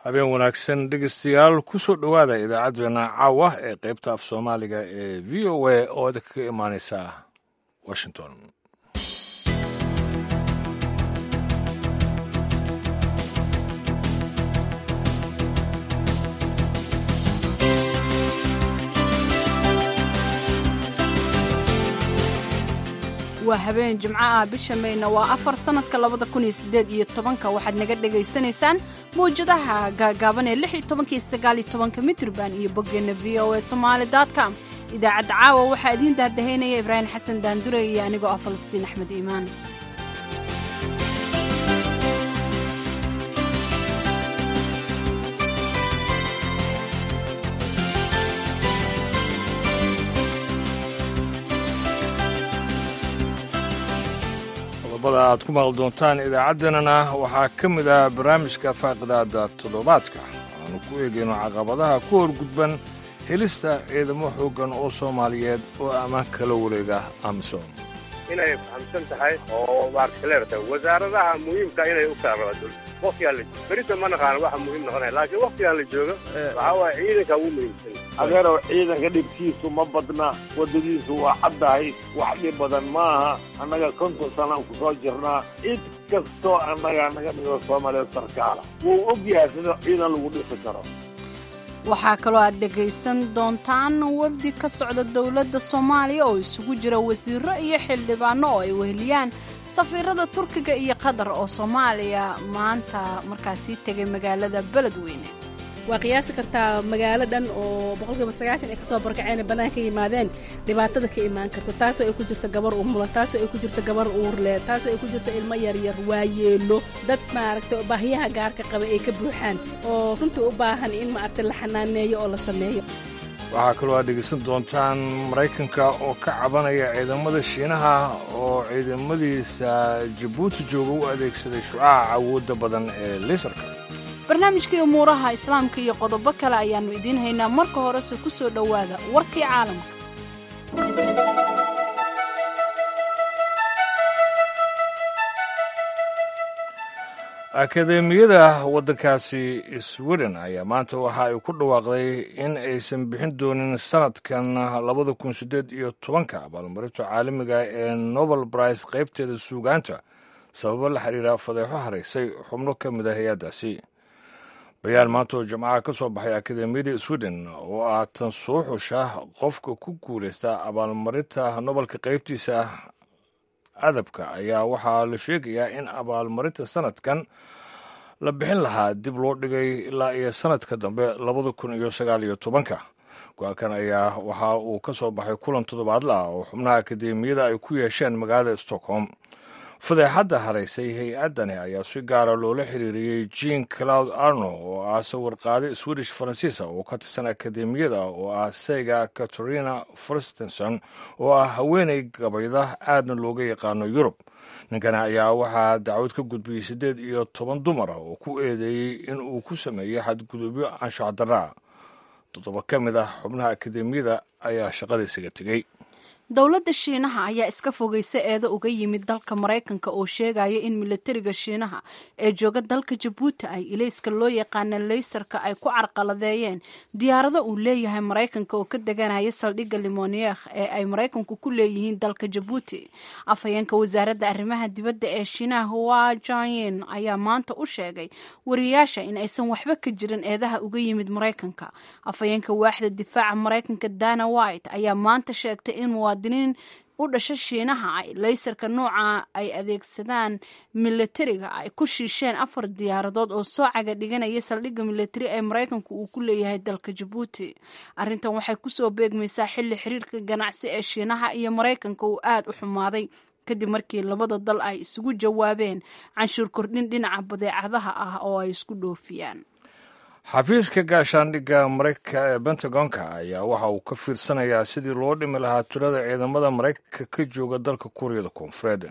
habeen wanaagsan dhegeystayaal kusoo dhowaada idaacaddeenna caawa ee qaybta af soomaaliga ee v o a oo idinka ka imaaneysa washington waa habeen jimco ah bisha mayna waa afar sannadka labada kun iyo siddeed iyo tobanka waxaad naga dhegaysanaysaan mawjadaha gaagaaban ee lix iyo tobanka iyo sagaal iyo tobanka mitrban iyo boggeenna v o a somaali com idaacadda caawa waxaa idiin daahdahaynaya ibraahim xasan daandure iyo anigoo ah falastiin axmed iimaan qodobada aad ku maqli doontaan idaacaddeenana waxaa ka mid ah barnaamijka faaqidaada toddobaadka aanu ku eegayno caqabadaha ku horgudban helista ciidamo xooggan oo soomaaliyeed oo ammaan kala wareega amisom inay fahamsan tahay oo maartaleerta wasaaradaha muhiimka inay u saarado waqtigaan la berita ma naqaano waxa muhiim noqonaya laakiin waqtigaan la joogo waxaa waaya ciidanka ugu muhiimsan adeerow ciidanka dhibkiisu ma badna waddadiisu waa caddahay wax dhib badan maaha annaga konton sanaan ku soo jirnaa cid kastoo annaga naga dhigo soomaaliya sarkaala wuu og yahay sida ciidan lagu dhisi karo waxaa kaloo aad dhegaysan doontaan wafdi ka socda dowladda soomaaliya oo isugu jira wasiiro iyo xildhibaano oo ay weheliyaan safiirada turkiga iyo qatar oo soomaaliya maanta markaasii tegay magaalada beledweyne waa qiyaasi kartaa magaalo dhan oo boqolkiiba sagaashan ay kasoo barkaceen bannaanka yimaadeen dhibaatada ka imaan karta taasoo ay ku jirto gabar umulan taasoo ay ku jirto gabar uurle taasoo ay ku jirto ilmo yaryar waayeelo dad maaragtay baahiyaha gaarka qaba ay ka buuxaan oo runtii u baahan in maaragtay la xanaaneeyo oo la sameeyo waxaa kaloo aad dhegeysan doontaan maraykanka oo ka cabanaya ciidamada shiinaha oo ciidamadiisa jabuuti jooga u adeegsaday shucaca awoodda badan ee liisarka barnaamijkii umuuraha islaamka iyo qodobo kale ayaannu idiin haynaa marka horese ku soo dhowaada warkii caalamka akadeemiyada waddankaasi sweden ayaa maanta waxa ay ku dhawaaqday in aysan bixin doonin sanadkan labada kun siddeed iyo tobanka abaalmarinta caalamiga ee nobel brice qaybteeda suugaanta sababo la xiriira fadeexo haraysay xubno ka mid a hay-addaasi bayaan maanta oo jimcaha ka soo baxay akadeemiyada sweden oo ah tan soo xusha qofka ku guulaysta abaalmarinta nobelka qaybtiisa adabka ayaa waxaa la sheegayaa in abaalmarinta sanadkan la bixin lahaa dib loo dhigay ilaa iyo sanadka dambe labada kun iyo sagaal iyo tobanka go-aankan ayaa waxa uu ka soo baxay kulan toddobaadla ah oo xubnaha akadeemiyada ay ku yeesheen magaalada stockholm fadeexadda haraysay hay-addani ayaa si gaara loola xiriiriyey jean cloud arno oo ah sawirqaade swedish faransiisa oo ka tirsan akadeemiyada oo ah sayga katarina forstenson oo ah haweenay gabayda aadna looga yaqaano yurub ninkani ayaa waxaa dacwad ka gudbiyey siddeed iyo toban dumar ah oo ku eedeeyey in uu ku sameeyey xadgudubyo anshax darraa toddoba ka mid ah xubnaha akadeemiyada ayaa shaqada isaga tegey dowladda shiinaha ayaa iska fogaysa eedo uga yimid dalka maraykanka oo sheegaya in milatariga shiinaha ee jooga dalka jabuuti ay ilayska loo yaqaana leysarka ay ku carqaladeeyeen diyaarado uu leeyahay maraykanka oo ka deganaya saldhigga limoneekh ee ay maraykanku ku leeyihiin dalka jabuuti afhayeenka wasaaradda arrimaha dibadda ee shiinaha hua janyin ayaa maanta u sheegay wariyaasha in aysan waxba ka jirin eedaha uga yimid maraykanka afhayeenka waaxda difaaca maraykanka dana white ayaa maanta sheegtay in muwaadiniin u dhasha shiinaha ay leysarka nooca ay adeegsadaan milatariga ay ku shiisheen afar diyaaradood oo soo caga dhiganaya saldhigga milatari ee maraykanku uu ku leeyahay dalka jabuuti arrintan waxay kusoo beegmaysaa xilli xiriirka ganacsi ee shiinaha iyo maraykanka uu aad u xumaaday kadib markii labada dal ay isugu jawaabeen canshuur kordhin dhinaca badeecadaha ah oo ay isku dhoofiyaan xafiiska gaashaandhigga maraykanka ee bentagonka ayaa waxa uu ka fiirsanayaa sidii loo dhimi lahaa tirada ciidamada maraykanka ka jooga dalka kuuriyada koonfureed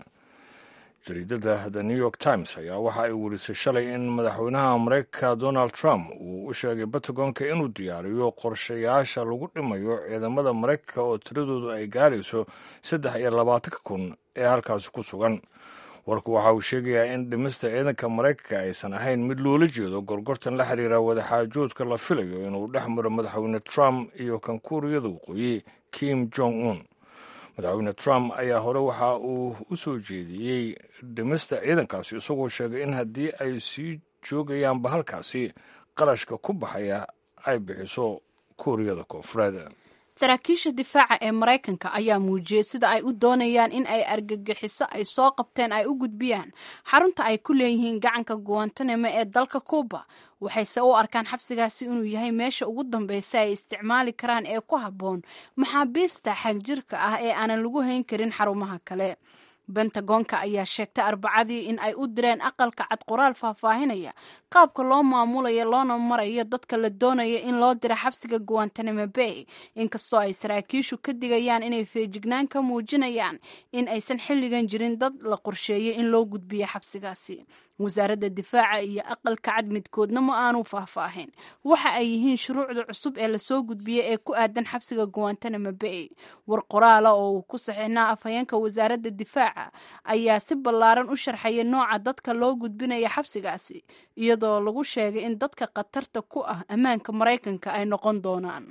jariidada the new york times ayaa waxa ay werisay shalay in madaxweynaha maraykanka donald trump uu u sheegay bentagonka inuu diyaariyo qorshayaasha lagu dhimayo ciidamada maraykanka oo tiradoodu ay gaarayso saddex iyo labaatanka kun ee halkaasi ku sugan warku waxa uu sheegayaa in dhimista ciidanka maraykanka aysan ahayn mid loola jeedo gorgortan la xiriira wadaxaajoodka la filayo inuu dhex maro madaxweyne trump iyo kan kuuriyada waqooyi kim jong un madaxweyne trump ayaa hore waxa uu u soo jeediyey dhimista ciidankaasi isagoo sheegay in haddii ay sii joogayaanba halkaasi qarashka ku baxaya ay bixiso kuuriyada koonfureed saraakiisha difaaca ee maraykanka ayaa muujiyey sida ay u doonayaan in ay argagixiso ay soo qabteen ay u gudbiyaan xarunta ay ku leeyihiin gacanka guwantanamo ee dalka cuuba waxayse u arkaan xabsigaasi inuu yahay meesha ugu dambeysa ay isticmaali karaan ee ku habboon maxaabiista xagjirka ah ee aanan lagu hayn karin xarumaha kale bentagoonka ayaa sheegtay arbacadii in ay u direen aqalka cad qoraal faahfaahinaya qaabka loo maamulayo loona marayo dadka la doonaya in loo diro xabsiga guwantanamo bay inkastoo ay saraakiishu ka digayaan inay feejignaan ka muujinayaan in aysan xilligan jirin dad la qorsheeyay in loo gudbiyo xabsigaasi wasaaradda difaaca iyo aqalka cad midkoodna ma aanu faahfaahin waxa ay yihiin shuruucda cusub ee lasoo gudbiyey ee ku aadan xabsiga guwantanamo bay war qoraala oo uu ku saxiixnaa afhayeenka wasaaradda difaaca ayaa si ballaaran u sharxaya nooca dadka loo gudbinaya xabsigaasi iyadoo lagu sheegay in dadka khatarta ku ah ammaanka maraykanka ay noqon doonaan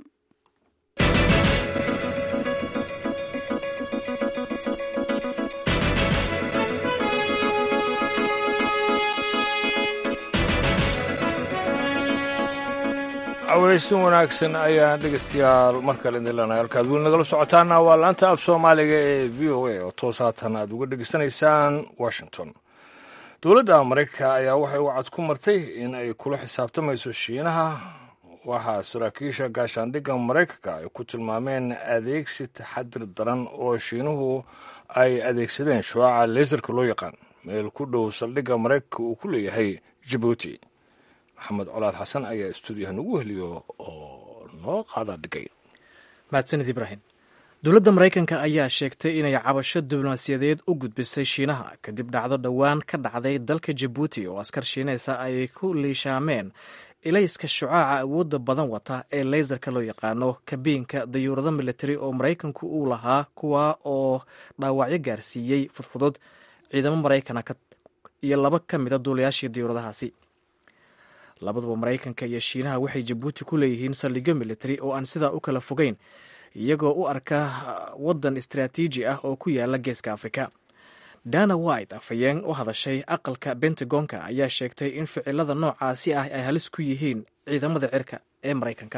aweysin wanaagsan ayaan dhegeystayaal mar kale idin leenahay halkaad weli nagala socotaana waa laanta af soomaaliga ee v o a oo toos haatan aad uga dhegeysanaysaan washington dowladda maraykanka ayaa waxay wacad ku martay in ay kula xisaabtamayso shiinaha waxaa saraakiisha gaashaandhigga maraykanka ay ku tilmaameen adeegsi taxadir daran oo shiinuhu ay adeegsadeen shuaca leesarka loo yaqaan meel ku dhow saldhigga maraykanka uu ku leeyahay jabuuti maxamed colaad xasan ayaa stuudiyaha nagu heliyo oo noo qaada dhigay mahadsanid ibraahim dowladda maraykanka ayaa sheegtay inay cabasho diblomaasiyadeed u gudbisay shiinaha kadib dhacdo dhowaan ka dhacday dalka jabuuti oo askar shiinaysa ay ku liishaameen ilayska shucaaca awoodda badan wata ee leysarka loo yaqaano kabiinka dayuurado militari oo maraykanku uu lahaa kuwa oo dhaawacyo gaarsiiyey fudfudud ciidamo maraykana iyo laba ka mida duulayaashii dayuuradahaasi labaduba maraykanka iyo shiinaha waxay jabuuti ku leeyihiin saldhigyo militari oo aan sidaa u kala fogeyn iyagoo u arka waddan istaraatiiji ah oo ku yaala geeska afrika dana white afhayeen u hadashay aqalka bentagonka ayaa sheegtay in ficilada noocaasi ah ay halis ku yihiin ciidamada cirka ee maraykanka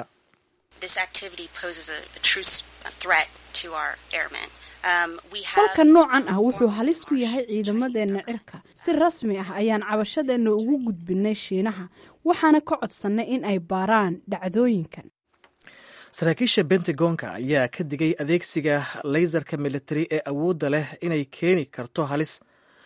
falka noocan ah wuxuu halis ku yahay ciidamadeenna cirka si rasmi ah ayaan cabashadeenna ugu gudbinay shiinaha waxaana ka codsannay in ay baaraan dhacdooyinkan saraakiisha bentagonka ayaa ka digay adeegsiga leysarka militari ee awoodda leh inay keeni karto halis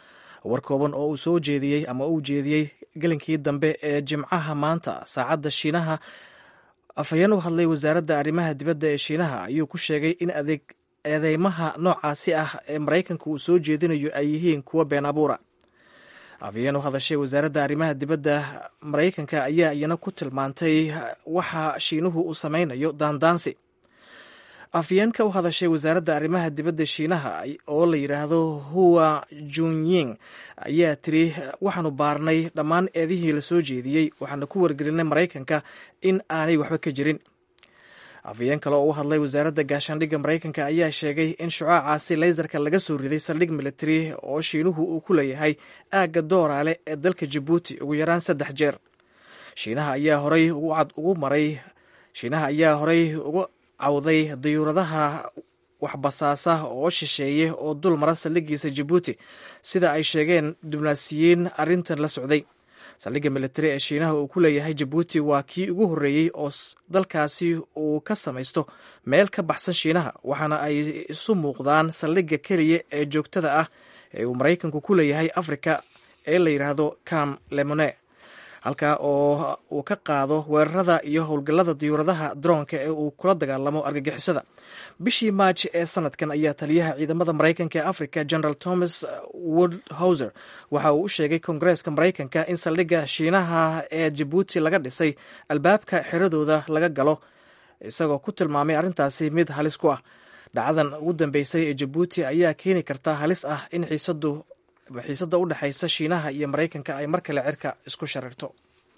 war kooban oo uu soo jeediyey ama uu jeediyey gelinkii dambe ee jimcaha maanta saacadda shiinaha afhayeen u hadlay wasaaradda arrimaha dibadda ee shiinaha ayuu ku sheegay in adeeg eedeymaha noocaasi ah ee maraykanka uu soo jeedinayo ay yihiin kuwa been abuura afhayeen u hadashay wasaaradda arrimaha dibadda maraykanka ayaa iyana ku tilmaantay waxa shiinuhu uu samaynayo daandaansi afhayeenka u hadashay wasaaradda arrimaha dibadda shiinaha oo la yidhaahdo huwa junying ayaa tiri waxaanu baarnay dhammaan eedihii la soo jeediyey waxaana ku wargelinay maraykanka in aanay waxba ka jirin afhayeen kale oo u hadlay wasaaradda gaashaandhigga maraykanka ayaa sheegay in shucaacaasi leysarka laga soo riday saldhig militari oo shiinuhu uu ku leeyahay aagga dooraale ee dalka jabuuti ugu yaraan saddex jeer shiinaha ayaa horay ugu cad ugu maray shiinaha ayaa horay ugu cawday dayuuradaha waxbasaasa oo shisheeye oo dul mara saldhigiisa jabuuti sida ay sheegeen diblomaasiyiin arrintan la socday saldhigga militari ee shiinaha uu ku leeyahay jabuuti waa kii ugu horreeyey oo dalkaasi uu ka samaysto meel ka baxsan shiinaha waxaana ay isu muuqdaan saldhigga keliya ee joogtada ah ee uu maraykanku ku leeyahay afrika ee la yidhaahdo cam lemone halkaa oo uu ka qaado weerarada iyo howlgallada diyuuradaha daroonka ee uu kula dagaalamo argagixisada bishii maaj ee sanadkan ayaa taliyaha ciidamada maraykanka ee africa general thomas woodhouser waxa uu u sheegay kongareeska maraykanka in saldhigga shiinaha ee jabuuti laga dhisay albaabka xiradooda laga galo isagoo ku tilmaamay arrintaasi mid halis ku ah dhacdadan ugu dambeysay ee jabuuti ayaa keeni karta halis ah in xiisadu xiisadda u dhexaysa shiinaha iyo maraykanka ay mar kale cirka isku sharirto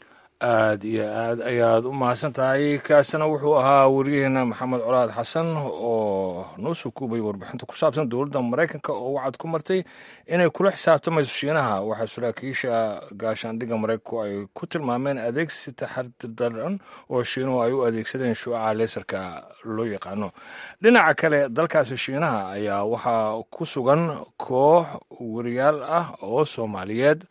aad iyo aad ayaad u mahadsan tahay kaasina wuxuu ahaa wariyaheena maxamed colaad xasan oo noo soo kuubay warbixinta ku saabsan dowladda maraykanka oo wacad ku martay inay kula xisaabtamayso shiinaha waxaa saraakiisha gaashaandhigga maraykanku ay ku tilmaameen adeegsi taxardaran oo shiinuhu ay u adeegsadeen shuucaha leesarka loo yaqaano dhinaca kale dalkaasi shiinaha ayaa waxaa ku sugan koox wariyaal ah oo soomaaliyeed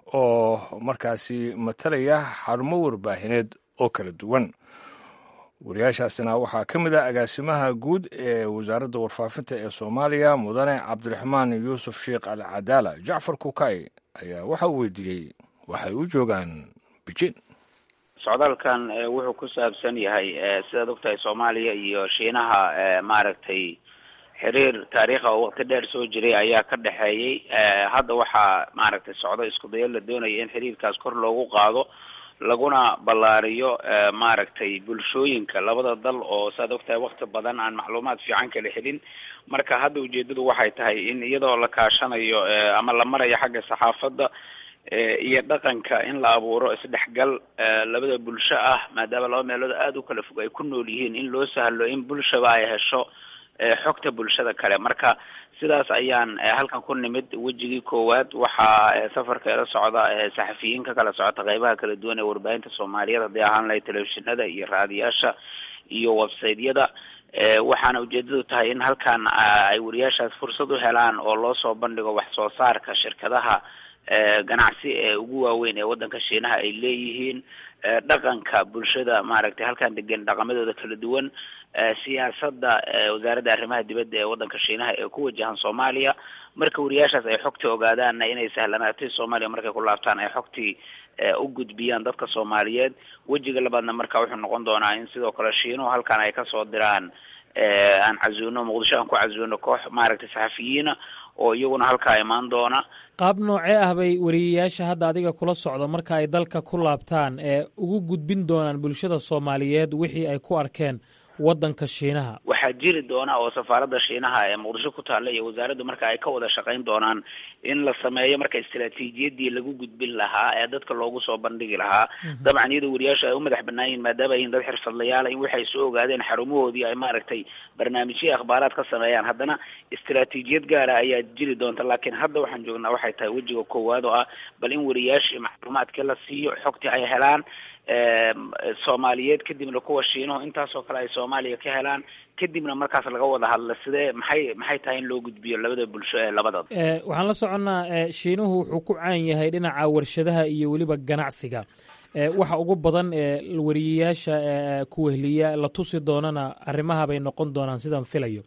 oo markaasi matalaya xarumo warbaahineed oo kala duwan wariyaashaasina waxaa ka mid ah agaasimaha guud ee wasaaradda warfaafinta ee soomaaliya mudane cabdiraxmaan yuusuf sheekh al cadaala jacfar kukay ayaa waxa uu weydiiyey waxay u joogaan beijing socdaalkan wuxuu ku saabsan yahay sidaad ogtahay soomaaliya iyo shiinaha maaragtay xiriir taariikha oo waqti dheer soo jiray ayaa ka dhexeeyey hadda waxaa maaragtay socdo isku dayo la doonaya in xiriirkaas kor loogu qaado laguna ballaariyo maaragtay bulshooyinka labada dal oo saad ogtahay wakti badan aan macluumaad fiican kala helin marka hadda ujeedadu waxay tahay in iyadoo la kaashanayo ama la marayo xagga saxaafadda iyo dhaqanka in la abuuro isdhexgal labada bulsho ah maadaama laba meelood aada u kala fog ay ku nool yihiin in loo sahlo in bulshaba ay hesho xogta bulshada kale marka sidaas ayaan halkan ku nimid wejigii koowaad waxaa safarka ila socda saxafiyiin ka kala socota qeybaha kala duwan ee warbaahinta soomaaliyeed haddii ahaan lahay telefishinada iyo raadiyaasha iyo websiteyada waxaana ujeedadu tahay in halkan ay wariyaashaas fursad u helaan oo loo soo bandhigo wax soo saarka shirkadaha ganacsi ee ugu waaweyn ee waddanka shiinaha ay leeyihiin dhaqanka bulshada maaragtay halkan degan dhaqamadooda kala duwan siyaasadda wasaaradda arrimaha dibadda ee waddanka shiinaha ee ku wajahan soomaaliya marka wariyaashaas ay xogtii ogaadaanna inay sahlanaatay soomaaliya markay ku laabtaan ay xogtii u gudbiyaan dadka soomaaliyeed wejiga labaadna marka wuxuu noqon doonaa in sidoo kale shiinuhu halkan ay kasoo diraan aan casuuno muqdisho aan ku casuuno koox maaragtay saxafiyiina oo iyaguna halkaa imaan doona qaab noocee ah bay wariyayaasha hadda adiga kula socda marka ay dalka ku laabtaan ee ugu gudbin doonaan bulshada soomaaliyeed wixii ay ku arkeen waddanka shiinaha waxaa jiri doona oo safaaradda shiinaha ee muqdisho ku taalla iyo wasaaraddu marka ay ka wada shaqayn doonaan in la sameeyo marka istaraatiijiyadii lagu gudbin lahaa ee dadka loogu soo bandhigi lahaa dabcan iyadoo wariyaasha ay u madax banaan yihin maadaama yihin dad xirfadlayaala in waxay soo ogaadeen xarumahoodii ay maaragtay barnaamijyo akhbaaraad ka sameeyaan haddana istaraatiijiyad gaara ayaa jiri doonta laakiin hadda waxaan joognaa waxay tahay wejiga koowaad oo ah bal in wariyaashii macluumaadka la siiyo xogtii ay helaan soomaaliyeed kadibna kuwa shiinuhu intaasoo kale ay soomaaliya ka helaan kadibna markaas laga wada hadla sidee maxay maxay tahay in loo gudbiyo labada bulsho ee labada waxaan la soconnaa shiinuhu wuxuu ku caan yahay dhinaca warshadaha iyo weliba ganacsiga waxa ugu badan ee wariyayaasha kuwehliya la tusi doonana arrimaha bay noqon doonaan sidaan filayo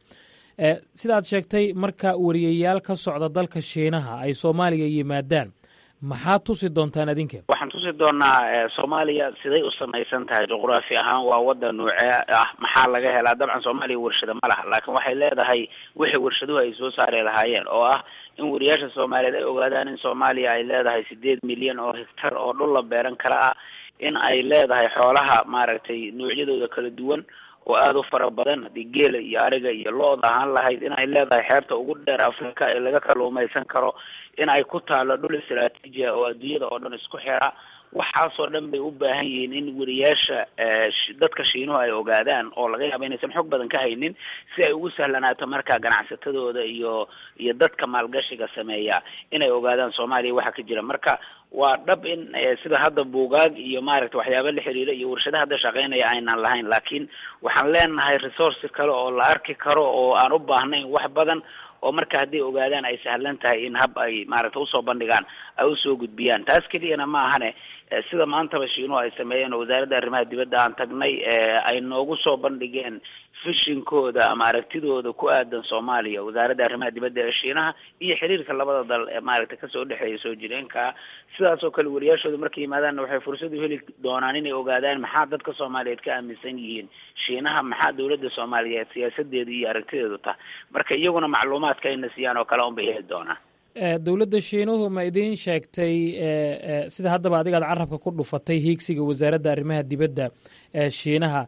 sidaad sheegtay marka wariyayaal ka socda dalka shiinaha ay soomaaliya yimaadaan maxaa tusi doontaan adinka waxaan tusi doonaa soomaaliya siday u samaysan tahay juqraafi ahaan waa waddan nuucee ah maxaa laga helaa dabcan soomaaliya warshado ma laha laakiin waxay leedahay wixii warshaduhu ay soo saari lahaayeen oo ah in wariyaasha soomaaliyeed ay ogaadaan in soomaaliya ay leedahay sideed milyan oo hektar oo dhul la beeran kara ah in ay leedahay xoolaha maaragtay noocyadooda kala duwan oo aada u fara badan haddii geela iyo ariga iyo lo-da ahaan lahayd in ay leedahay xeebta ugu dheer africa ee laga kaluumaysan karo in ay ku taalo dhul istraatiiji ah oo adduunyada oo dhan isku xira waxaasoo dhan bay u baahan yihiin in wariyaasha dadka shiinuhu ay ogaadaan oo laga yaaba inaysan xog badan ka haynin si ay ugu sahlanaato marka ganacsatadooda iyo iyo dadka maalgashiga sameeya inay ogaadaan soomaaliya waxa ka jira marka waa dhab in sida hadda buugaag iyo maaragta waxyaaba la xiriira iyo warshada hadda shaqeynaya aynan lahayn laakiin waxaan leenahay resource kale oo la arki karo oo aan u baahnayn wax badan oo marka hadday ogaadaan ay sahlan tahay in hab ay maaragta usoo bandhigaan ay usoo gudbiyaan taas keliyana ma ahane sida maantaba shiinuhu ay sameeyeen oo wasaaradda arrimaha dibadda aan tagnay ay noogu soo bandhigeen fishinkooda ama aragtidooda ku aadan soomaaliya wasaaradda arrimaha dibadda ee shiinaha iyo xiriirka labada dal ee maaragta kasoo dhexeeya soo jireenka sidaas oo kale wariyaashooda markay yimaadaanna waxay fursad u heli doonaan inay ogaadaan maxaa dadka soomaaliyeed ka aaminsan yihiin shiinaha maxaa dowladda soomaaliyeed siyaasadeedu iyo aragtideedu tah marka iyaguna macluumaadka ayna siiyaan oo kale un bay heli doonaan dowladda shiinuhu ma idiin sheegtay sida haddaba adigaad carabka ku dhufatay hiigsiga wasaaradda arrimaha dibadda ee shiinaha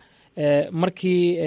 markii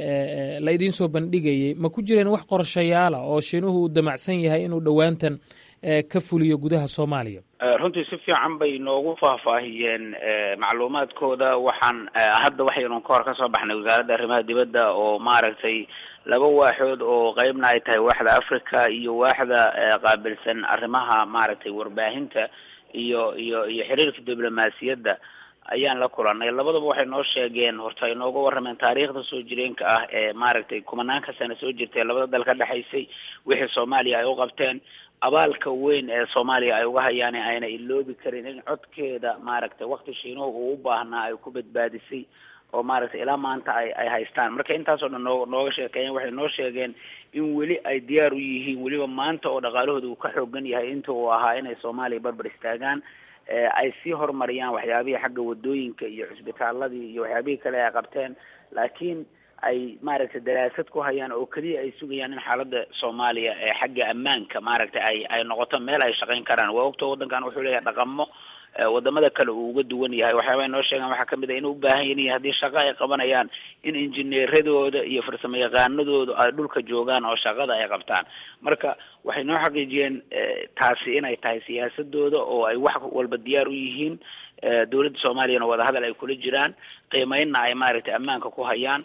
la idiin soo bandhigayey ma ku jireen wax qorshayaala oo shiinuhu uu damacsan yahay inuu dhowaantan ka fuliyo gudaha soomaaliya runtii si fiican bay noogu faahfaahiyeen macluumaadkooda waxaan hadda waxaynu ka hor ka soo baxnay wasaaradda arrimaha dibadda oo maaragtay laba waaxood oo qeybna ay tahay waaxda africa iyo waaxda qaabilsan arrimaha maaragtay warbaahinta iyo iyo iyo xiriirka diblomaasiyadda ayaan la kulanay labadaba waxay noo sheegeen horta ay nooga warrameen taariikhda soo jireenka ah ee maaragtay kumanaanka sana soo jirtay labada dal ka dhexaysay wixii soomaaliya ay u qabteen abaalka weyn ee soomaaliya ay uga hayaan ayna iloobi karin in codkeeda maaragtay wakti shiinuhu uu u baahnaa ay ku badbaadisay oo maaragtay ilaa maanta ay ay haystaan marka intaasoo dhan noo nooga sheekeeyeen waxay noo sheegeen in weli ay diyaar u yihiin weliba maanta oo dhaqaalahooda uu ka xoogan yahay inta uu ahaa inay soomaaliya barbar istaagaan ay sii horumariyaan waxyaabihii xagga wadooyinka iyo cusbitaaladii iyo waxyaabihii kale ay qabteen laakiin ay maaragtay daraasad ku hayaan oo keliya ay sugayaan in xaaladda soomaaliya ee xagga ammaanka maaragtay ay ay noqoto meel ay shaqayn karaan waa ogta waddankan wuxuu leeyahay dhaqamo wadamada kale uu uga duwan yahay waxyaaba noo sheegaan waxaa kamid a inay u baahan yihiin haddii shaqo ay qabanayaan in injineeradooda iyo farsamo yaqaanadooda ay dhulka joogaan oo shaqada ay qabtaan marka waxay noo xaqiijiyeen taasi inay tahay siyaasadooda oo ay wax walba diyaar u yihiin dowladda soomaaliyana wadahadal ay kula jiraan qiimeynna ay maaragtay ammaanka ku hayaan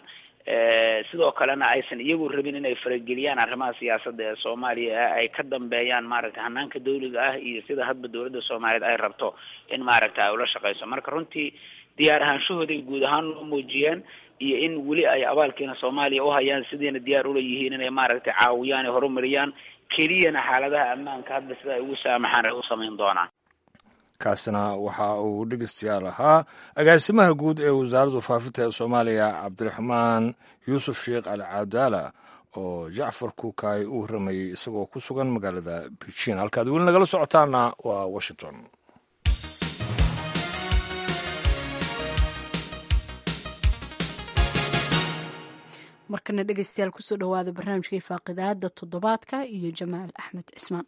sidoo kalena aysan iyagu rabin inay farageliyaan arrimaha siyaasadda ee soomaaliya ee ay ka dambeeyaan maaragtay hanaanka dawliga ah iyo sida hadba dowladda soomaaliyeed ay rabto in maaragtay ay ula shaqeyso marka runtii diyaar ahaanshahooday guud ahaan loo muujiyeen iyo in weli ay abaalkiina soomaaliya uhayaan sidiina diyaar ula yihiin inay maaragtay caawiyaan ee horumariyaan keliyana xaaladaha ammaanka hadba sida ay ugu saamaxaan ay u samayn doonaan kaasina waxa uu dhegeystayaal ahaa agaasimaha guud ee wasaaradda faafinta ee soomaaliya cabdiraxmaan yuusuf sheekh al cadaala oo jacfar kuukaay u warramayey isagoo ku sugan magaalada beijing halkaad weli nagala socotaana waa washington markana dhegeystayaal kusoo dhowaada barnaamijkai faaqidaada toddobaadka iyo jamaal axmed cismaan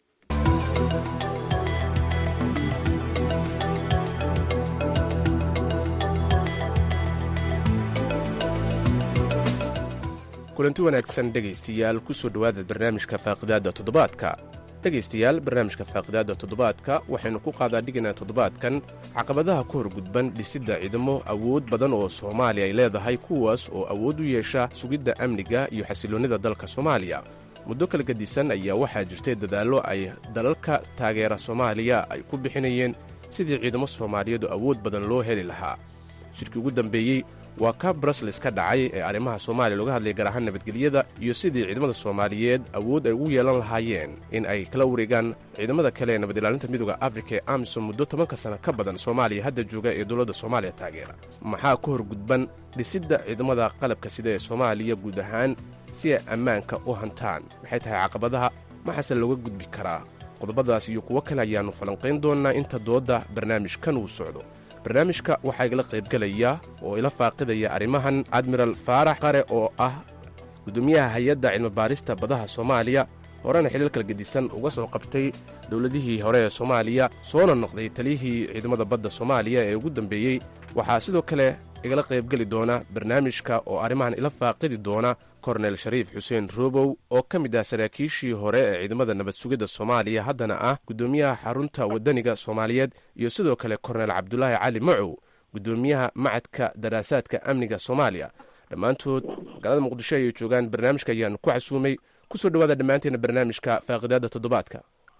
kulanti wanaagsan dhegaystayaal ku soo dhowaada barnaamijka faaqidaadda toddobaadka dhegaystayaal barnaamijka faaqidaadda toddobaadka waxaynu ku qaadaa dhiganaa toddobaadkan caqabadaha ku hor gudban dhisidda ciidamo awood badan oo soomaaliya ay leedahay kuwaas oo awood u yeesha sugidda amniga iyo xasiloonnida dalka soomaaliya muddo kala gedisan ayaa waxaa jirtay dadaallo ay dalalka taageera soomaaliya ay ku bixinayeen sidii ciidamo soomaaliyeedu awood badan loo heli lahaa shirkii ugu dambeeyey waa ka brusles ka dhacay ee arrimaha soomaaliya looga hadlaya gaar ahaan nabadgelyada iyo sidii ciidamada soomaaliyeed awood ay ugu yeelan lahaayeen in ay kala wareegaan ciidamada kale ee nabad ilaalinta midooda afrika ee amisom muddo tobanka sana ka badan soomaaliya hadda jooga ee dowladda soomaaliya taageera maxaa ku hor gudban dhisidda ciidamada qalabka sida ee soomaaliya guud ahaan si ay ammaanka u hantaan maxay tahay caqabadaha maxaase looga gudbi karaa qodobadaas iyo kuwo kale ayaannu falanqayn doonnaa inta doodda barnaamijkan uu socdo barnaamijka waxaa igala qaybgelaya oo ila faaqidaya arrimahan admiral faarax qare oo ah gudoomiyaha hay-adda cilmibaarista badaha soomaaliya horena xiliil kala gedisan uga soo qabtay dowladihii hore ee soomaaliya soona noqday taliyihii ciidamada badda soomaaliya ee ugu dambeeyey waxaa sidoo kale igala qaybgeli doona barnaamijka oo arrimahan ila faaqidi doona kornel shariif xuseen robow oo ka mid ah saraakiishii hore ee ciidamada nabad sugidda soomaaliya haddana ah guddoomiyaha xarunta waddaniga soomaaliyeed iyo sidoo kale kornel cabdulaahi cali macow guddoomiyaha macadka daraasaadka amniga soomaaliya dhammaantood magaalada muqdisho ayay joogaan barnaamijka ayaanu ku casuumay kusoo dhowaada dhammaanteena barnaamijka faaqidaadda toddobaadka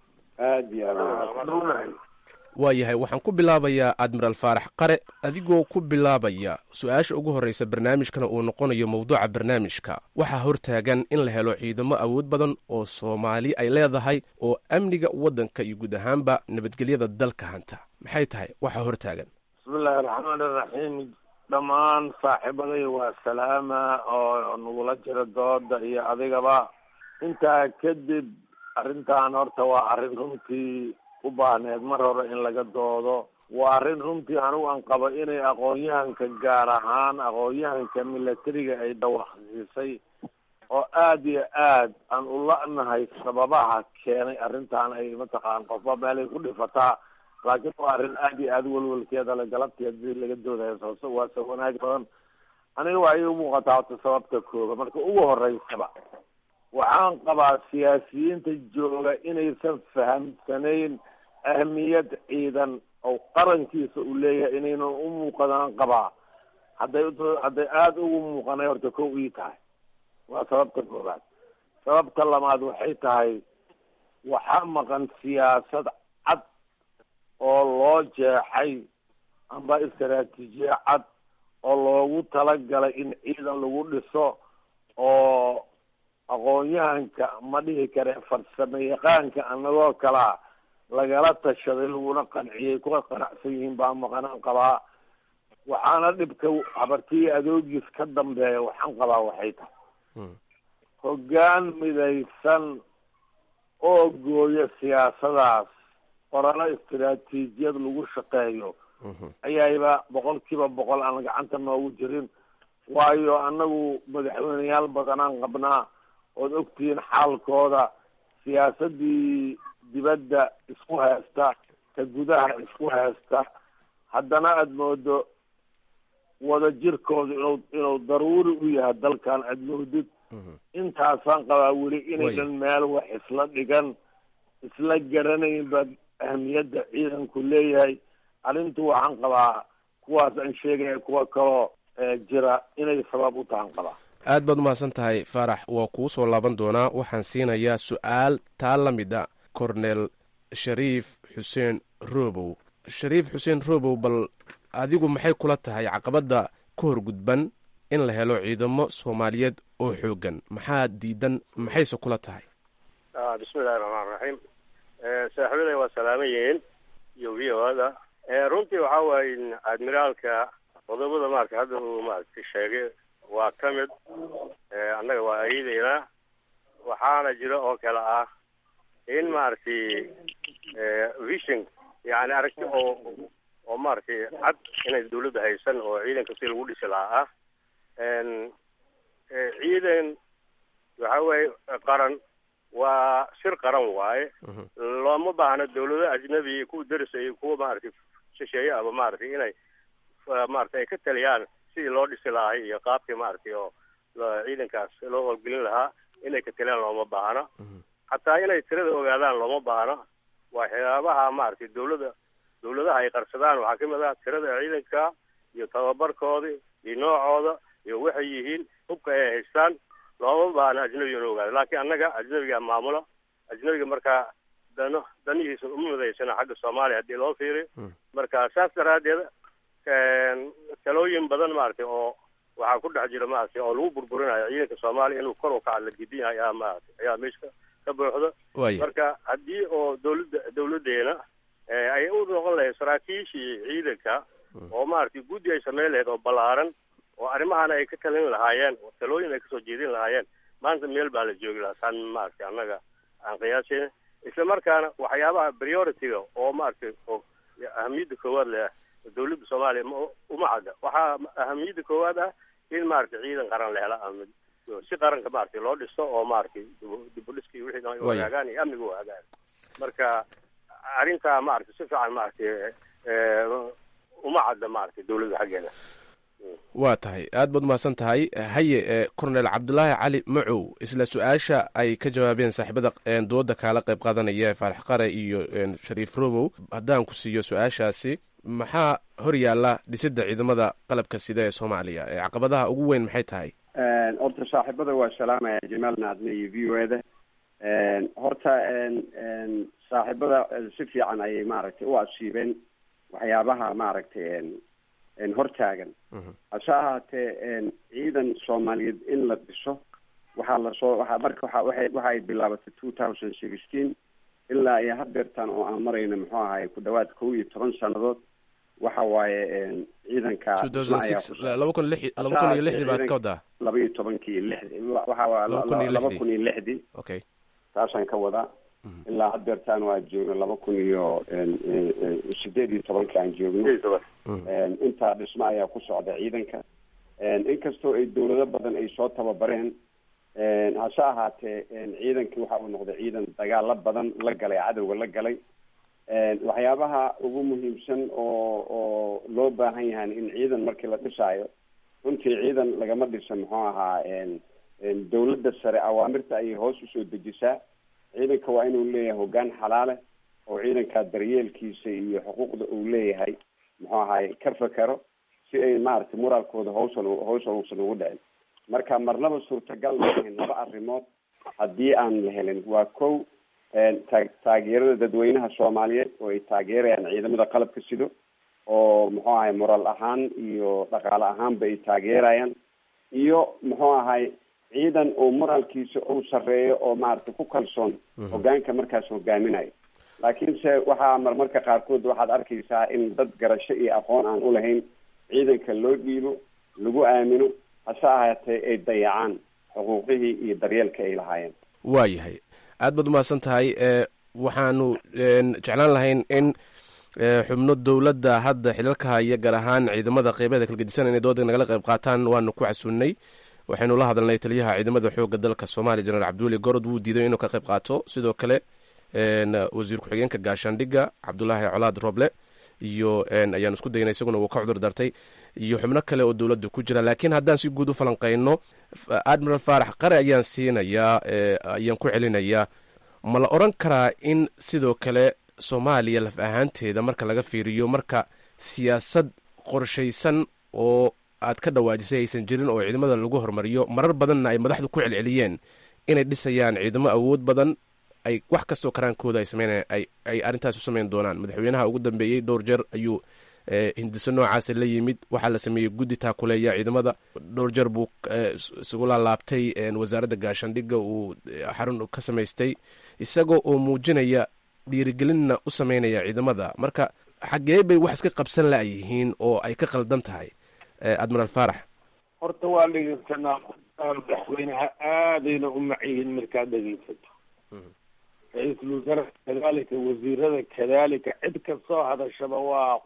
waa yahay waxaan ku bilaabayaa admiral faarax qare adigoo ku bilaabaya su-aasha ugu horreysa barnaamijkana uu noqonayo mowduuca barnaamijka waxaa hortaagan in la helo ciidamo awood badan oo soomaali ay leedahay oo amniga waddanka iyo guud ahaanba nabadgelyada dalka hanta maxay tahay waxaa hortaagan bismillahi raxmaan iraxiim dhammaan saaxiibaday waa salaama oo nagula jira dooda iyo adigaba intaa kadib arrintan horta waa arrin runtii u baahneed mar hore in laga doodo waa arrin runtii anigu aan qabo inay aqoon-yahanka gaar ahaan aqoon-yahanka milatariga ay dawaqsiisay oo aada iyo aad aan u la-nahay sababaha keenay arrintan ay mataqaan qofba meelay ku dhifataa laakiin waa arrin aada iyo aada welwelkeeda le galabtii hadii laga doodayo sooso waa se wanaag badan aniga waa ii umuuqataa horta sababta kooga marka ugu horeysaba waxaan qabaa siyaasiyiinta jooga inaysan fahamsanayn ahmiyad ciidan oo qarankiisa uu leeyahay inaynan u muuqadaan qabaa hadday hadday aada ugu muuqanay horta kow ii tahay waa sababta koobaad sababta labaad waxay tahay waxaa maqan siyaasad cad oo loo jeexay amba istaraatiijiye cad oo loogu talagalay in ciidan lagu dhiso oo aqoon-yahanka ma dhihi kare farsamo yaqaanka anagoo kalaa lagala tashaday laguna qanciyay kuwa qanacsan yihiin baa maqanaan qabaa waxaana dhibka habartiyi adoogiis ka dambeeya waxaan qabaa waxay tahay hoggaan midaysan oo gooya siyaasadaas qoralo istaraatiijiyad lagu shaqeeyo ayayba boqol kiiba boqol aan gacanta noogu jirin waayo annagu madaxweyneyaal badanaan qabnaa ood ogtihiin xaalkooda siyaasadii dibadda isku haysta ta gudaha isku haysta haddana aada moodo wada jirkooda inuu inuu daruuri u yahay dalkan aada moodid intaasaan qabaa weli inaynan meel wax isla dhigan isla garanayn baa ahmiyadda ciidanku leeyahay arrintu waxaan qabaa kuwaas aan sheegaya kuwa kaloo jira inay sabab u tahan qabaa aad baad umahadsan tahay faarax waa kuu soo laaban doonaa waxaan siinayaa su-aal taa la mid a cornel shariif xuseen robow shariif xuseen robow bal adigu maxay kula tahay caqabadda ka hor gudban in la helo ciidamo soomaaliyeed oo xoogan maxaa diidan maxayse kula tahay bismillahi raxmaan raxiim saaxiibaday waa salaaman yihiin iyo v o ada runtii waxa waaye admiraalka qodobada maarata hadda uu maaragtay sheegay waa ka mid annaga waa ayadaynaa waxaana jira oo kale ah in maaragtay vision yani aragti oo oo maaragtay cad inay dawladda haysan oo ciidanka si lagu dhisi lahaa ah ciidan waxa weeye qaran waa shir qaran waaye looma baahno dawlado ajnabi kuwa derisa iyo kuwa maaragtay shisheeye aba maaragtay inay maaragtay ay ka taliyaan sidii loo dhisi lahay iyo qaabkii maaragtay oo ciidankaas loo howlgelin lahaa inay ka taliyaan looma baahno hataa inay tirada ogaadaan looma baahno waxyaabaha maaragtay dawladda dawladaha ay qarsadaan waxaa kamid ah tirada ciidanka iyo tababarkooda iyo noocooda iyo waxay yihiin hubka ay haystaan looma baahno ajnabiga inu ogaado laakiin annaga ajnabiga maamula ajnabiga markaa dano danihiisa uma midaysana xagga soomaaliya haddii loo fiiriyo marka saas daraaddeed talooyin badan maaragtay oo waxaa ku dhex jira maaragtay oo lagu burburinayo ciidanka soomaaliya inuu kor u kaca la gidin yahay ayaa maaragtay ayaa meesha ka buuxda marka haddii oo dawladda dawladdeena ay u noqon lahayd saraakiishii ciidanka oo maaragtay guddi ay sameyn lahayd oo ballaaran oo arrimahana ay ka talin lahaayeen oo talooyin ay kasoo jeedin lahaayeen maanta meel baa la joogi lahaa saan maaragtay annaga aan qiyaasayna isla markaana waxyaabaha priority-ga oo maaragtay oo ahamiyadda koowaad leh dawladda soomaaliya ma uma cadda waxaa ahamiyadda koowaad ah in maaragtay ciidan qaran la hela ama si qaranka maaragtay loo dhisto oo maaragtay dibudhiska iyo wixii hagaagaan iyo amniga u hagaan marka arrintaa maaragtay si fiican maaragtay uma cadda maaragtay dawladda xaggeeda waa tahay aad baad umahadsan tahay haye cornel cabdulaahi cali macow isla su-aasha ay ka jawaabeen saaxiibada dooda kaala qayb qaadanaya faarax qare iyo shariif robow haddaan ku siiyo su-aashaasi maxaa hor yaalla dhisidda ciidamada qalabka sida ee soomaaliya ee caqabadaha ugu weyn maxay tahay horta saaxiibada waa salaamaya jamaal naadne iyo v o eda horta saaxiibada si fiican ayay maaragtay u asiibeen waxyaabaha maaragtay hortaagan hase ahaatee ciidan soomaaliyeed in la dhiso waxaa lasoo waa marka waa waay waxa ay bilaabatay two thousand sixteen ilaa iyo hadeertan oo aan marayno muxuu ahay ku dhawaad kow iyo toban sanadood waxa waaye ciidanka laba kun lix laba kun iyo lixdii baad ka wadaa laba iyo tobankii lixdi waxa waa laba kun iyo lixdii okay taasaan ka wadaa ilaa hadeertaan waa joogno laba kun iyo sideed iyo tobanka aan joogno intaa dhismo ayaa ku socda ciidanka inkastoo ay dawlado badan ay soo tababareen hase ahaatee ciidankii waxa uu noqday ciidan dagaalo badan la galay cadowga la galay waxyaabaha ugu muhiimsan oo oo loo baahan yahay in ciidan markii la dhisaayo runtii ciidan lagama dhisa muxuu ahaa dawladda sare awaamirta ayay hoos usoo dejisaa ciidanka waa inuu leeyahay hoggaan xalaale oo ciidankaa daryeelkiisa iyo xuquuqda uu leeyahay muxuu ahaay ka fekero si ay maaragtay moraalkooda hawsan hawshan uusan ugu dhicin marka marnaba suurtagal maahayn laba arrimood haddii aan la helin waa kow taa taageerada dadweynaha soomaaliyeed oo ay taageerayaan ciidamada qalabka sido oo muxuu ahay moraal ahaan iyo dhaqaale ahaanba ay taageerayaan iyo muxuu ahay ciidan oo moraalkiisa uu sarreeyo oo maaragtay ku kalsoon hogaanka markaas hogaaminayo laakiinse waxaa marmarka qaarkood waxaad arkaysaa in dad garasho iyo aqoon aan ulahayn ciidanka loo dhiibo lagu aamino hase ahaatee ay dayacaan xuquuqihii iyo daryeelka ay lahaayeen waa yahay aad baad umahadsan tahay waxaanu jeclaan lahayn in xubno dowladda hadda xilalka haya gaar ahaan ciidamada qeybeeda kala gedisan inay dooda nagala qayb qaataan waanu ku casuunnay waxaynu la hadalnay taliyaha ciidamada xooga dalka soomaaliya jenaraal cabdiweli gorod wuu diiday inuu ka qayb qaato sidoo kale wasiir ku-xigeenka gaashaandhigga cabdulaahi colaad roble iyo ayaanu isku daynay isaguna wuu ka cudur dartay iyo xubno kale oo dowladda ku jira laakiin haddaan si guud u falanqeyno admiral faarax qare ayaan siinayaa ayaan ku celinayaa ma la odran karaa in sidoo kale soomaaliya laf ahaanteeda marka laga fiiriyo marka siyaasad qorshaysan oo aad ka dhawaajisay aysan jirin oo ciidamada lagu hormariyo marar badanna ay madaxdu ku celceliyeen inay dhisayaan ciidamo awood badan ay wax kastoo karaankooda ay sameyn ay arrintaas u sameyn doonaan madaxweynaha ugu dambeeyey dhowr jeer ayuu hindiso noocaasa la yimid waxaa la sameeyey guddi taakuleeya ciidamada dhowr jeer buu isugu laalaabtay wasaaradda gaashaandhigga uu xarun ka samaystay isagoo oo muujinaya dhiirigelinna u sameynaya ciidamada marka xaggee bay wax iska qabsan la-yihiin oo ay ka qaldan tahay admiral faarax horta waa dhegeysanaa madaxweynaha aadayna u macyihiin markaad dhegeysato ra-iisul wasaare kadalika wasiirada kadalika cid kastoo hadashaba waa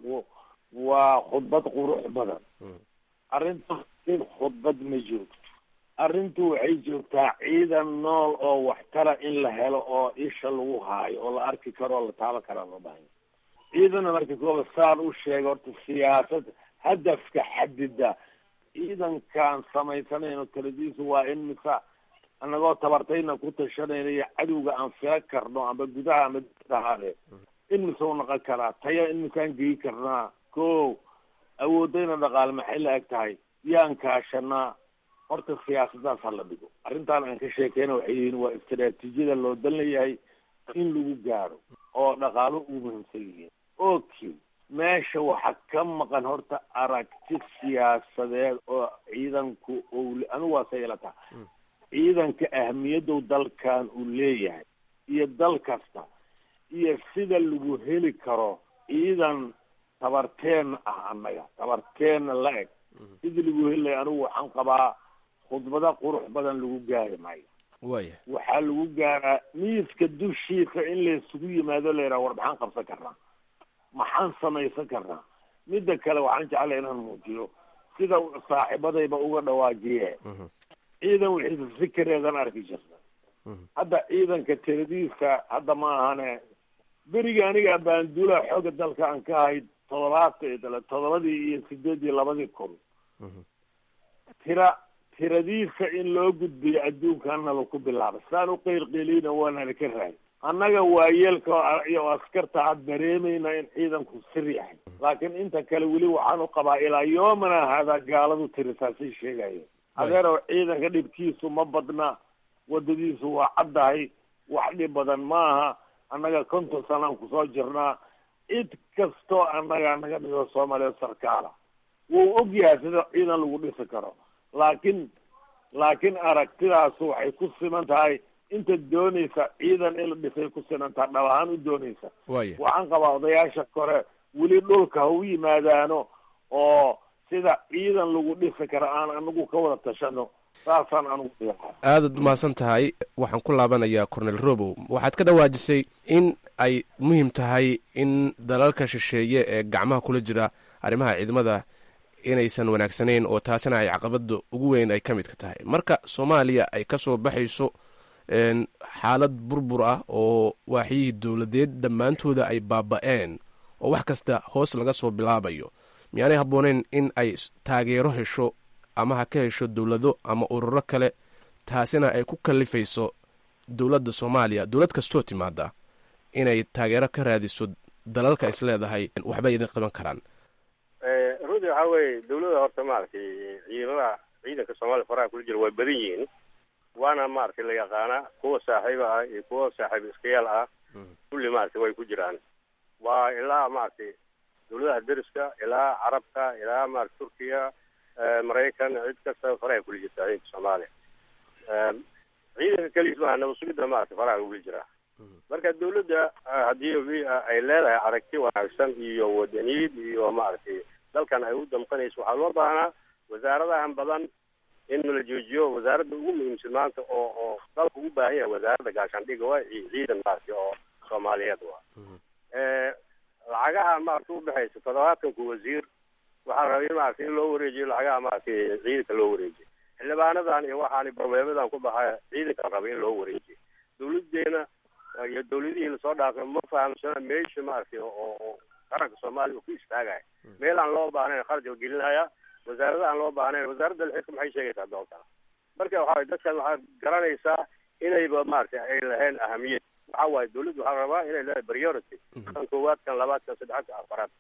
waa khudbad qurux badan arrinta khudbad ma joogto arrintu waxay joogtaa ciidan nool oo waxtara in la helo oo isha lagu haayo oo la arki karo oo la taaban karaa loo bahan ciidana marka kooba saan u sheega horta siyaasad hadafka xadida ciidankaan samaysanayno taladiisu waa in misa anagoo tabartayna ku tashanayna iyo cadowga aan fila karno amba gudaha ama ahaade in mise u naqon karaa taya in misaan geyi karnaa ko awoodayna dhaqaale maxay la eg tahay yaan kaashanaa horta siyaasadaas ha la dhigo arrintaan aan ka sheekeyna waxay yihiin waa istaraatiijiyada loo dan leeyahay in lagu gaaro oo dhaqaalo ugu muhiimsan yihiin okay meesha waxaa ka maqan horta aragti siyaasadeed oo ciidanku owle anigu waa say ila taha ciidanka ahmiyaddow dalkan uu leeyahay iyo dal kasta iyo sida lagu heli karo ciidan tabarteenna ah annaga tabarteenna la eg sidii lagu heli lahay anigu waxaan qabaa khudbada qurux badan lagu gaari maayo waya waxaa lagu gaaraa miiska dushiisa in laysugu yimaado la yidhaha war maxaan qabsan karnaa maxaan samaysan karnaa midda kale waxaan jeclay inaan muujiyo sida saaxiibadayba uga dhawaajiye ciidan wixiisa sikareedan arki jirta hadda ciidanka tiradiisa hadda ma ahane beriga aniga baanduulaha xooga dalka aan ka ahayd todobaata todobadii iyo sideed iyo labadii kun tira tiradiisa in loo gudbiyo adduunkanaba ku bilaabay saan u qeylqeeliyna waanana ka raay annaga waayeelka iyo askarta had dareemayna in ciidanku sir yahay laakiin inta kale weli waxaan u qabaa ilaa yoomana haadaa gaaladu tirisaasay sheegaya adeerow ciidanka dhibkiisu ma badna wadadiisu waa caddahay wax dhib badan maaha annaga konton sanaan kusoo jirnaa cid kastoo annaga naga dhigo soomaaliya sarkaala wuu og yahay sida ciidan lagu dhisi karo laakiin laakiin aragtidaas waxay ku siman tahay inta doonaysa ciidan in la dhisay ku siman tahay dhab ahaan u doonaysa waya waxaan qabaa odayaasha kore weli dhulka ha u yimaadaano oo sida ciidan lagu dhisi karo aan anagu ka wada tashano saasaan anugu dhigaa aadaad umahadsan tahay waxaan ku laabanayaa cornel robow waxaad ka dhawaajisay in ay muhiim tahay in dalalka shisheeye ee gacmaha kula jira arrimaha ciidamada inaysan wanaagsanayn oo taasina ay caqabada ugu weyn ay ka midka tahay marka soomaaliya ay ka soo baxayso xaalad burbur ah oo waaxyihii dowladeed dhammaantooda ay baaba-een oo wax kasta hoos laga soo bilaabayo miyaanay habbooneyn in ay taageero hesho ama ha ka hesho dowlado ama ururo kale taasina ay ku kallifayso dowladda soomaaliya dowlad kastoo timaada inay taageero ka raadiso dalalka is leedahay waxbay idin qaban karaan runtii waxaa weeye dawladda horta maaragtay ciidamada ciidanka soomaaliya faraha kula jira way badan yihiin waana maaragtay la yaqaana kuwa saaxiiba ah iyo kuwa saaxiib iskayaal ah kulli maaragtay way ku jiraan waa ilaa maaragtay dawladaha deriska ilaa carabka ilaa maarata turkiya maraykan cid kasta faraha kula jirta ciidanka soomaaliya ciidanka keliis maaha nabasugidda maarata faraha kula jiraa marka dawladda haddii ay leedahay aragti wanaagsan iyo wadaniyad iyo maaragtay dalkan ay u damqanayso waxaa loo baahnaa wasaaradahan badan in la joojiyo wasaaradda ugu muhiimsan maanta oo oo dalka ugu baahan yahay wasaaradda gaashaandhiga waa ciidan maaragtay oo soomaaliyeed waa lacagaha maaragtay udhexaysa todobaatanku wasiir waxaa rabay in maaragtay in loo wareejiyo lacagaha maaragtay ciidanka loo wareejiyo xildhibaanadan iyo waxaani barmeemadan ku baxaya ciidanka rabay in loo wareejiyo dawladeena iyo dawladihii lasoo dhaafay ma fahamsana meesha maaragtay oo oo qaranka soomaaliya uu ku istaagaya meel aan loo baahnayn kharash la gelinaya wasaarada aan loo baahnayn wasaaradda lixidka maxay sheegaysaa doontaa marka waxaa dadkan waxaad garanaysaa inayba maaragtay ay lahayn ahamiyad waxa waaye dawladdu waxaa rabaa inay leedahay priority kan koowaad kan labaad kan saddexaad kan afaraad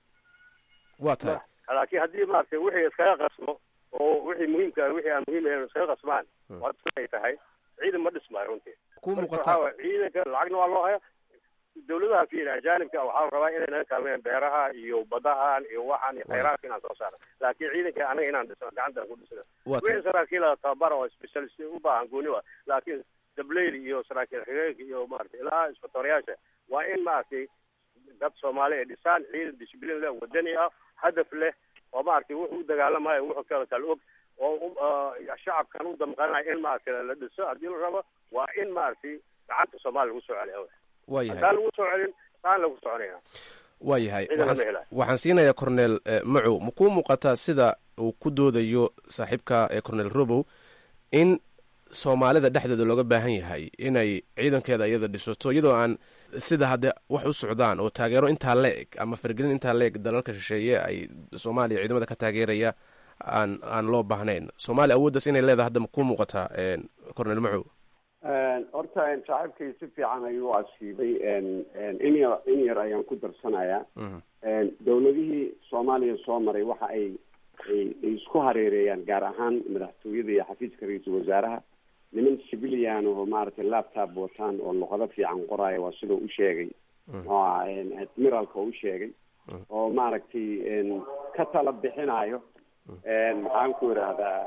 waa tahay laakiin haddii maaragtay wixii iskaga qasmo oo wixii muhiimka wixii aan muhiim ahayn iskaga qasmaan waa ay tahay ciidan ma dhismaayo runtii ku marka muuqata waxaa waaye ciidanka lacagna waa loo haya dawladaha fiina ajaanibka waxaa la rabaa inay naga kaalmeeyaan beeraha iyo badahan iyo waxaan iyo khayraadka inaan soo saarno laakiin ciidanka anaga inaan dhisno gacantaan ku dhisno waa tahay wixii saraakiila tababara oo specialist u baahan gooni wa laakiin dableyl iyo saraakiil xigeenka iyo maaragtay ilaa isbatooriyaasha waa in maaragtay dad soomaali ay dhisaan ciidan disciplin leh wadani ah hadaf leh oo maaragtay wuxuu u dagaalamayo wuxuu kala kala og oo u- ah, shacabkan u damqanayo in maaragtay la dhiso haddii la rabo waa in maaragtay gacanta soomaaliya lagu soo celiyo waa yahay haddaan lagu soo celin saan lagu soconaya waa yahay ciidan lama waxaan helayo. waxaan siinayaa cornel eh, macow ma kuu muuqataa sida uu ku doodayo saaxiibka ee cornel robow in soomaalida dhexdeeda looga baahan yahay inay ciidankeeda iyada dhisato iyadoo aan sida hadde wax u socdaan oo taageero intaa la-eg ama fargelin intaa la-eg dalalka shisheeye ay soomaaliya ciidamada ka taageeraya aan aan loo baahnayn soomaaliya awooddaas inay leedahay hadda ma kuu muuqataa cornel macow horta saaxiibkay si fiican ayuu asiibay in yar in yar ayaan ku darsanayaa dowladihii soomaaliya soo maray waxa ay ay ay isku hareereeyaan gaar ahaan madaxtooyada iyo xafiiska ra-iisul wasaaraha niman civilian oo maaragtay laptop wataan oo luqado fiican qoraayo waa sidau u sheegay oo admiralka u sheegay oo maaragtay ka tala bixinayo maxaan ku idhaahdaa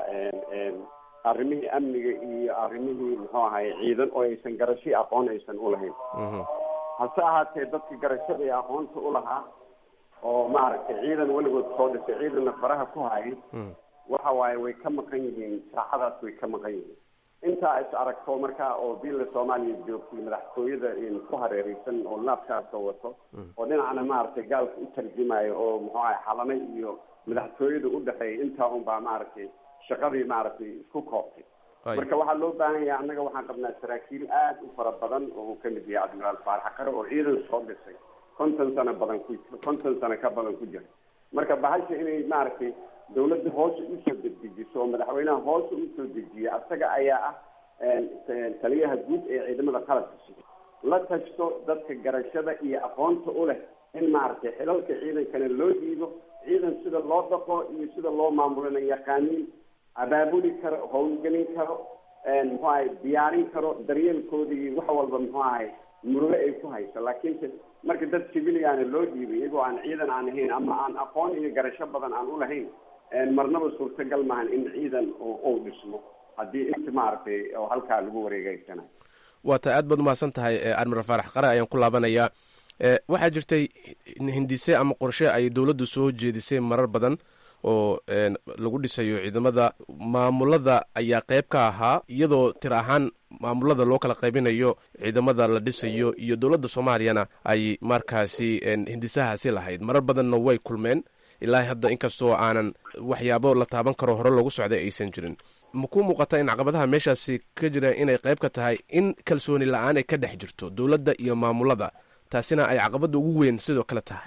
arrimihii amniga iyo arrimihii muxuu ahay ciidan oo aysan garasho aqoon aysan ulahayn hase ahaatee dadka garashada iyo aqoonta ulahaa oo maaragtay ciidan weligood soo dhisay ciidanna faraha ku hayay waxa waaye way ka maqan yihiin saacadaas way ka maqan yihiin intaa is aragto markaa oo billa soomaaliya joogtay madaxtooyada ku hareereysan oo laabkaasa wato oo dhinacna maaragtay gaalka u tarjumayo oo muxuu ahay xalana iyo madaxtooyada udhexeeya intaa un baa maaragtay shaqadii maaragtay isku koobtay marka waxaa loo baahan yahay annaga waxaan qabnaa saraakiil aad u fara badan oo uu kamid yahay admiraal faarax qare oo ciidan soo dhisay konton sano badan ku konton sano ka badan ku jira marka bahasha inay maaragtay dawladda hoos usoo dedejiso oo madaxweynaha hoos usoo dejiya asaga ayaa ah taliyaha guud ee ciidamada qalabka sida la tashto dadka garashada iyo aqoonta u leh in maaragtay xilalka ciidankana loo dhiibo ciidan sida loo dhaqo iyo sida loo maamulana yaqaaniin abaabuli karo howlgelin karo muxuu ahay diyaarin karo daryeelkooda iyo wax walba muxuu ahay murugo ay ku hayso laakiinse marka dad civiliana loo dhiibay iyagoo aan ciidan aan ahayn ama aan aqoon iyo garasho badan aan ulahayn marnaba suurtagal maahan in ciidan uu dhismo haddii inta maaragtay oo halkaa lagu wareegeysanayo waa ta aad baad umahadsan tahay admiral faarax qare ayaan ku laabanayaa waxaa jirtay hindise ama qorshe ay dowladdu soo jeedisay marar badan oo lagu dhisayo ciidamada maamulada ayaa qeyb ka ahaa iyadoo tir ahaan maamulada loo kala qaybinayo ciidamada la dhisayo iyo dowladda soomaaliyana ay markaasi hindisahaasi lahayd marar badanna way kulmeen ilaa hadda inkastoo aanan waxyaabo la taaban karo hore loogu socday aysan jirin ma ku muuqata in caqabadaha meeshaasi ka jira inay qeyb ka tahay in kalsooni la-aan ay ka dhex jirto dowladda iyo maamulada taasina ay caqabada ugu weyn sidoo kale tahay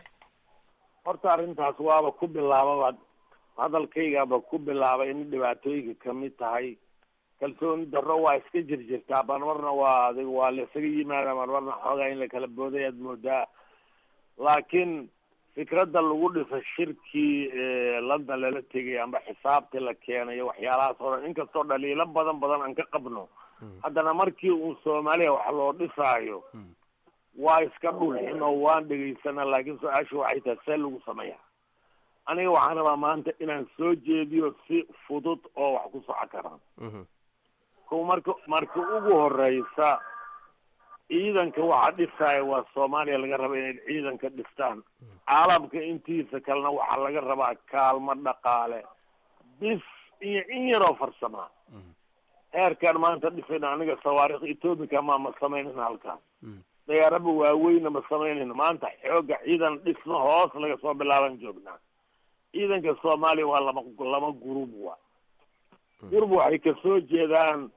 horta arrintaas waaba ku bilaababa hadalkaygaba ku bilaabay in dhibaatooyinka kamid tahay kalsooni darro waa iska jirjirtaa marmarna waa adig waa laisaga yimaada marmarna xoogaa in la kala booday aad moodaa laakiin fikradda lagu dhisa shirkii london lala tegay amba xisaabtii la keenayo waxyaalahaas oo dhan inkastoo dhaliilo badan badan aan ka qabno haddana markii uu soomaaliya wax loo dhisaayo waa iska dhulxin oo waan dhegaysana laakiin su-aasha waxay tahay see lagu sameeya aniga waxaan rabaa maanta inaan soo jeediyo si fudud oo wax ku soco karaan ko marka marka ugu horeysa ciidanka waxa dhisaya waa soomaaliya laga raba inay ciidanka dhistaan caalamka intiisa kalena waxaa laga rabaa kaalmo dhaqaale bis iyo in yaroo farsamaa heerkaan maanta dhisayna aniga sawaarikh ethoobica ma ma sameynayna halkaas dayaaraba waaweyna ma samaynayno maanta xooga ciidan dhisno hoos laga soo bilaaban joognaa ciidanka soomaaliya waa lama lama gurub wa gurub waxay kasoo jeedaan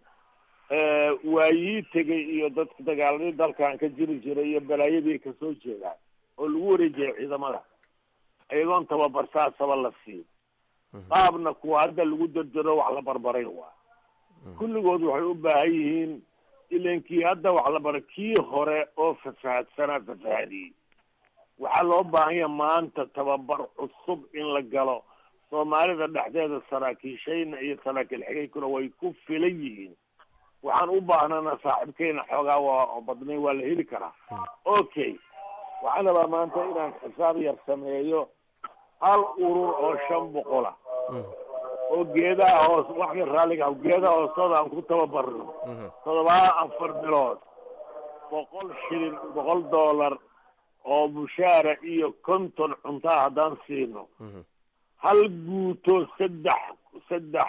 waayii tegay iyo dadka dagaaladii dalkan ka jiri jiray iyo balaayadii kasoo jeedaan oo lagu wareejiyay ciidamada iyagoon tababar saasaba la siin qaabna kuwa hadda lagu dardaro wax la barbaray waa kulligood waxay u baahan yihiin ilankii hadda wax la baray kii hore oo fasahadsanaa fasahadiyey waxaa loo baahan yaha maanta tababar cusub in la galo soomaalida dhexdeeda saraakiishayna iyo saraakiil xigaykuna way ku filan yihiin waxaan u baahnana saaxiibkeyna xoogaa waa badnay waa la heli karaa okay waxaan rabaa maanta inaan xisaab yar sameeyo hal urur oo shan boqola oo geedaha hoos wax yar raalliga geedaha hoostooda aan ku tababarno todobaa afar bilood boqol shilin boqol dollar oo mushaara iyo konton cuntaa haddaan siino hal guuto saddex saddex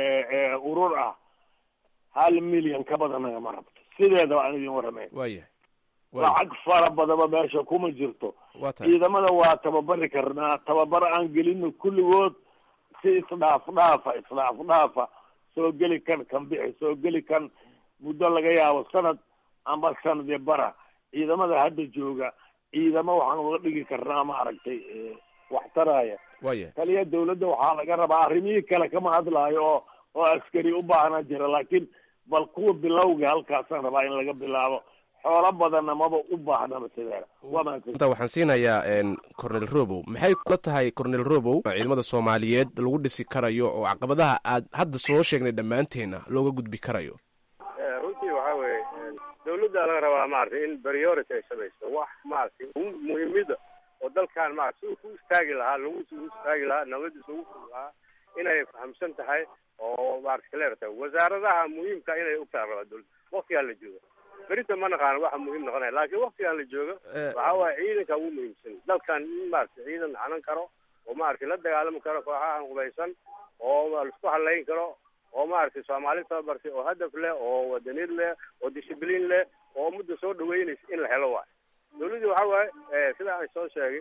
urur ah hal milyan ka badan nagama rabto sideedaba aan idin warrameen waayahay lacag fara badaba meesha kuma jirto waa tahay ciidamada waa tababari karnaa tababar aan gelino kulligood si isdhaaf dhaafa isdhaaf dhaafa soo geli kan kan bixi soo geli kan muddo laga yaabo sanad amba sanadee bara ciidamada hadda jooga ciidamo waxaan uga dhigi karnaa maaragtay wax taraya waayahay taliya dawladda waxaa laga rabaa arrimihii kale kama hadlaayo oo oo askari u baahnaa jira laakiin bal kuwa bilowga halkaasaan rabaa in laga bilaabo xoolo badanna maba u baahnaba sideeda waa mahadsan inta waxaan siinayaa cornel robow maxay kula tahay cornel robow ciidamada soomaaliyeed lagu dhisi karayo oo caqabadaha aad hadda soo sheegnay dhammaanteenna looga gudbi karayo runtii waxaa weeye dawladda laga rabaa maaragtay in priority ay samayso wax maaragtay muhiimida oo dalkan maarata si ku istaagi lahaa lagu u istaagi lahaa nabadiisa ugu furi lahaa inay fahamsan tahay oo maarata kaleer tahay wasaaradaha muhiimka inay ogtaha rabaa dawladda waktigaan la jooga berinta ma naqaano waxa muhiim noqonaya laakiin waktigaan la jooga waxa waaye ciidanka ugu muhiimsan dalkan in maarata ciidan hanan karo oo maaragtay la dagaalami karo kooxahan qubaysan oo laisku halayn karo oo maaragtay soomaali tababartay oo hadaf leh oo wadaniir leh oo discibliin leh oo mudda soo dhaweynaysa in la helo waayo dawladdii waxa waaye sida aan soo sheegay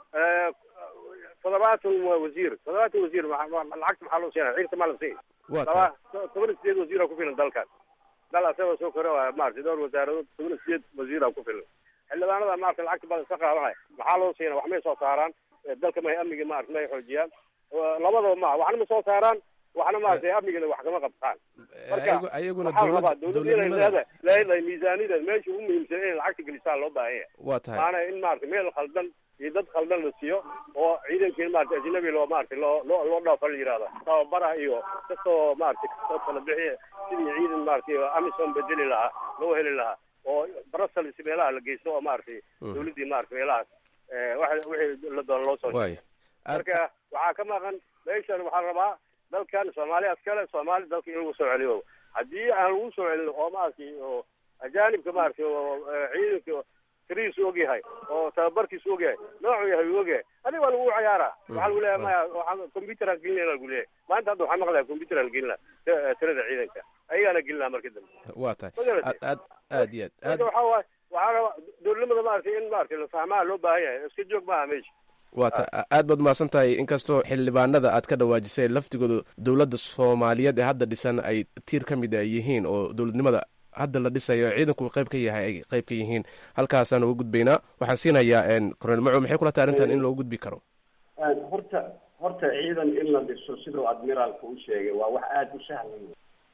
toddobaatan wasiir toddobaatan wasiir lacagta maxaa loo siinaya ciidanta maa la siin waa laba tahay toban iyo sideed wasiira ku filan dalkan dal asagoo soo kore waa maaragtay dhowr wasaaradood toban iyo sideed wasiira ku filan xildhibaanada maaragtay lacagta badan iska qaadanaya maxaa loo siina wax may soo saaraan dalka may amniga maaragtay may xoojiyaan labadaba ma waxna ma soo saaraan waxna maaragtay amnigana wax kama qabtaan marka Ayagu- ayaguna waxaa la rabaa dowlad- dawladda inay dowladnimada leedahay leedahay miisaaniyada meesha ugu muhiimsan inay lacagta gelisaa loo baahan yahay waa tahay maana in maaragtay meel khaldan iyo dad khaldan la siiyo oo ciidankii maaragtay ajnabi loo maaragtay loo loo loo dhaafo la yihahdo tababaraha iyo kasoo maaragtay kasoo kala bixiya sidii ciidan maaragtay amisom bedeli lahaa loo heli lahaa oo brussels meelaha la geysto oo maaragtay Mhm. dawladdii maaragtay meelahaas eh, waxa wixii la doono loo soo waaya Aad- marka waxaa ka maqan meeshan waxaa la rabaa dalkan soomaaliya askale soomaali dalka in lagu soo celiyo haddii aan lagu soo celin oo maaragtay oo ajaanibka maaragtay oo eh, ciidanka tirihiisu ogyahay oo tababarkiisu ogyahay noocuu yahay uu ogyahay adiga waa lagu ciyaaraa waxaa lagu leeyahay maya waxaa computeraan gelinayna lagu leeyahay maanta hadda waxaa maqlaya computeraan gelinaa t- tirada ciidanka ayagaana gelinaa marka dambe waa tahay Ma garatay? aad aad aad iyo aad marka aad waxaa waaye waxaa rabaa dowladnimada maaragtay in maaragtay la fahmaa loo baahan yahay iska joog maaha meesha waa ta aad baad mahadsan tahay inkastoo xildhibaanada aad ka dhawaajisay laftigooda dowladda soomaaliyeed ee hadda dhisan ay tiir ka mid a yihiin oo dowladnimada hadda la dhisayo ciidanku qayb ka yahay ay qayb ka yihiin halkaasaan uga gudbaynaa waxaan siinayaa cornel maco maxay kula tahay arrintan in loo gudbi karo horta horta ciidan in la dhiso siduu admiraalka u sheegay waa wax aada u sahlan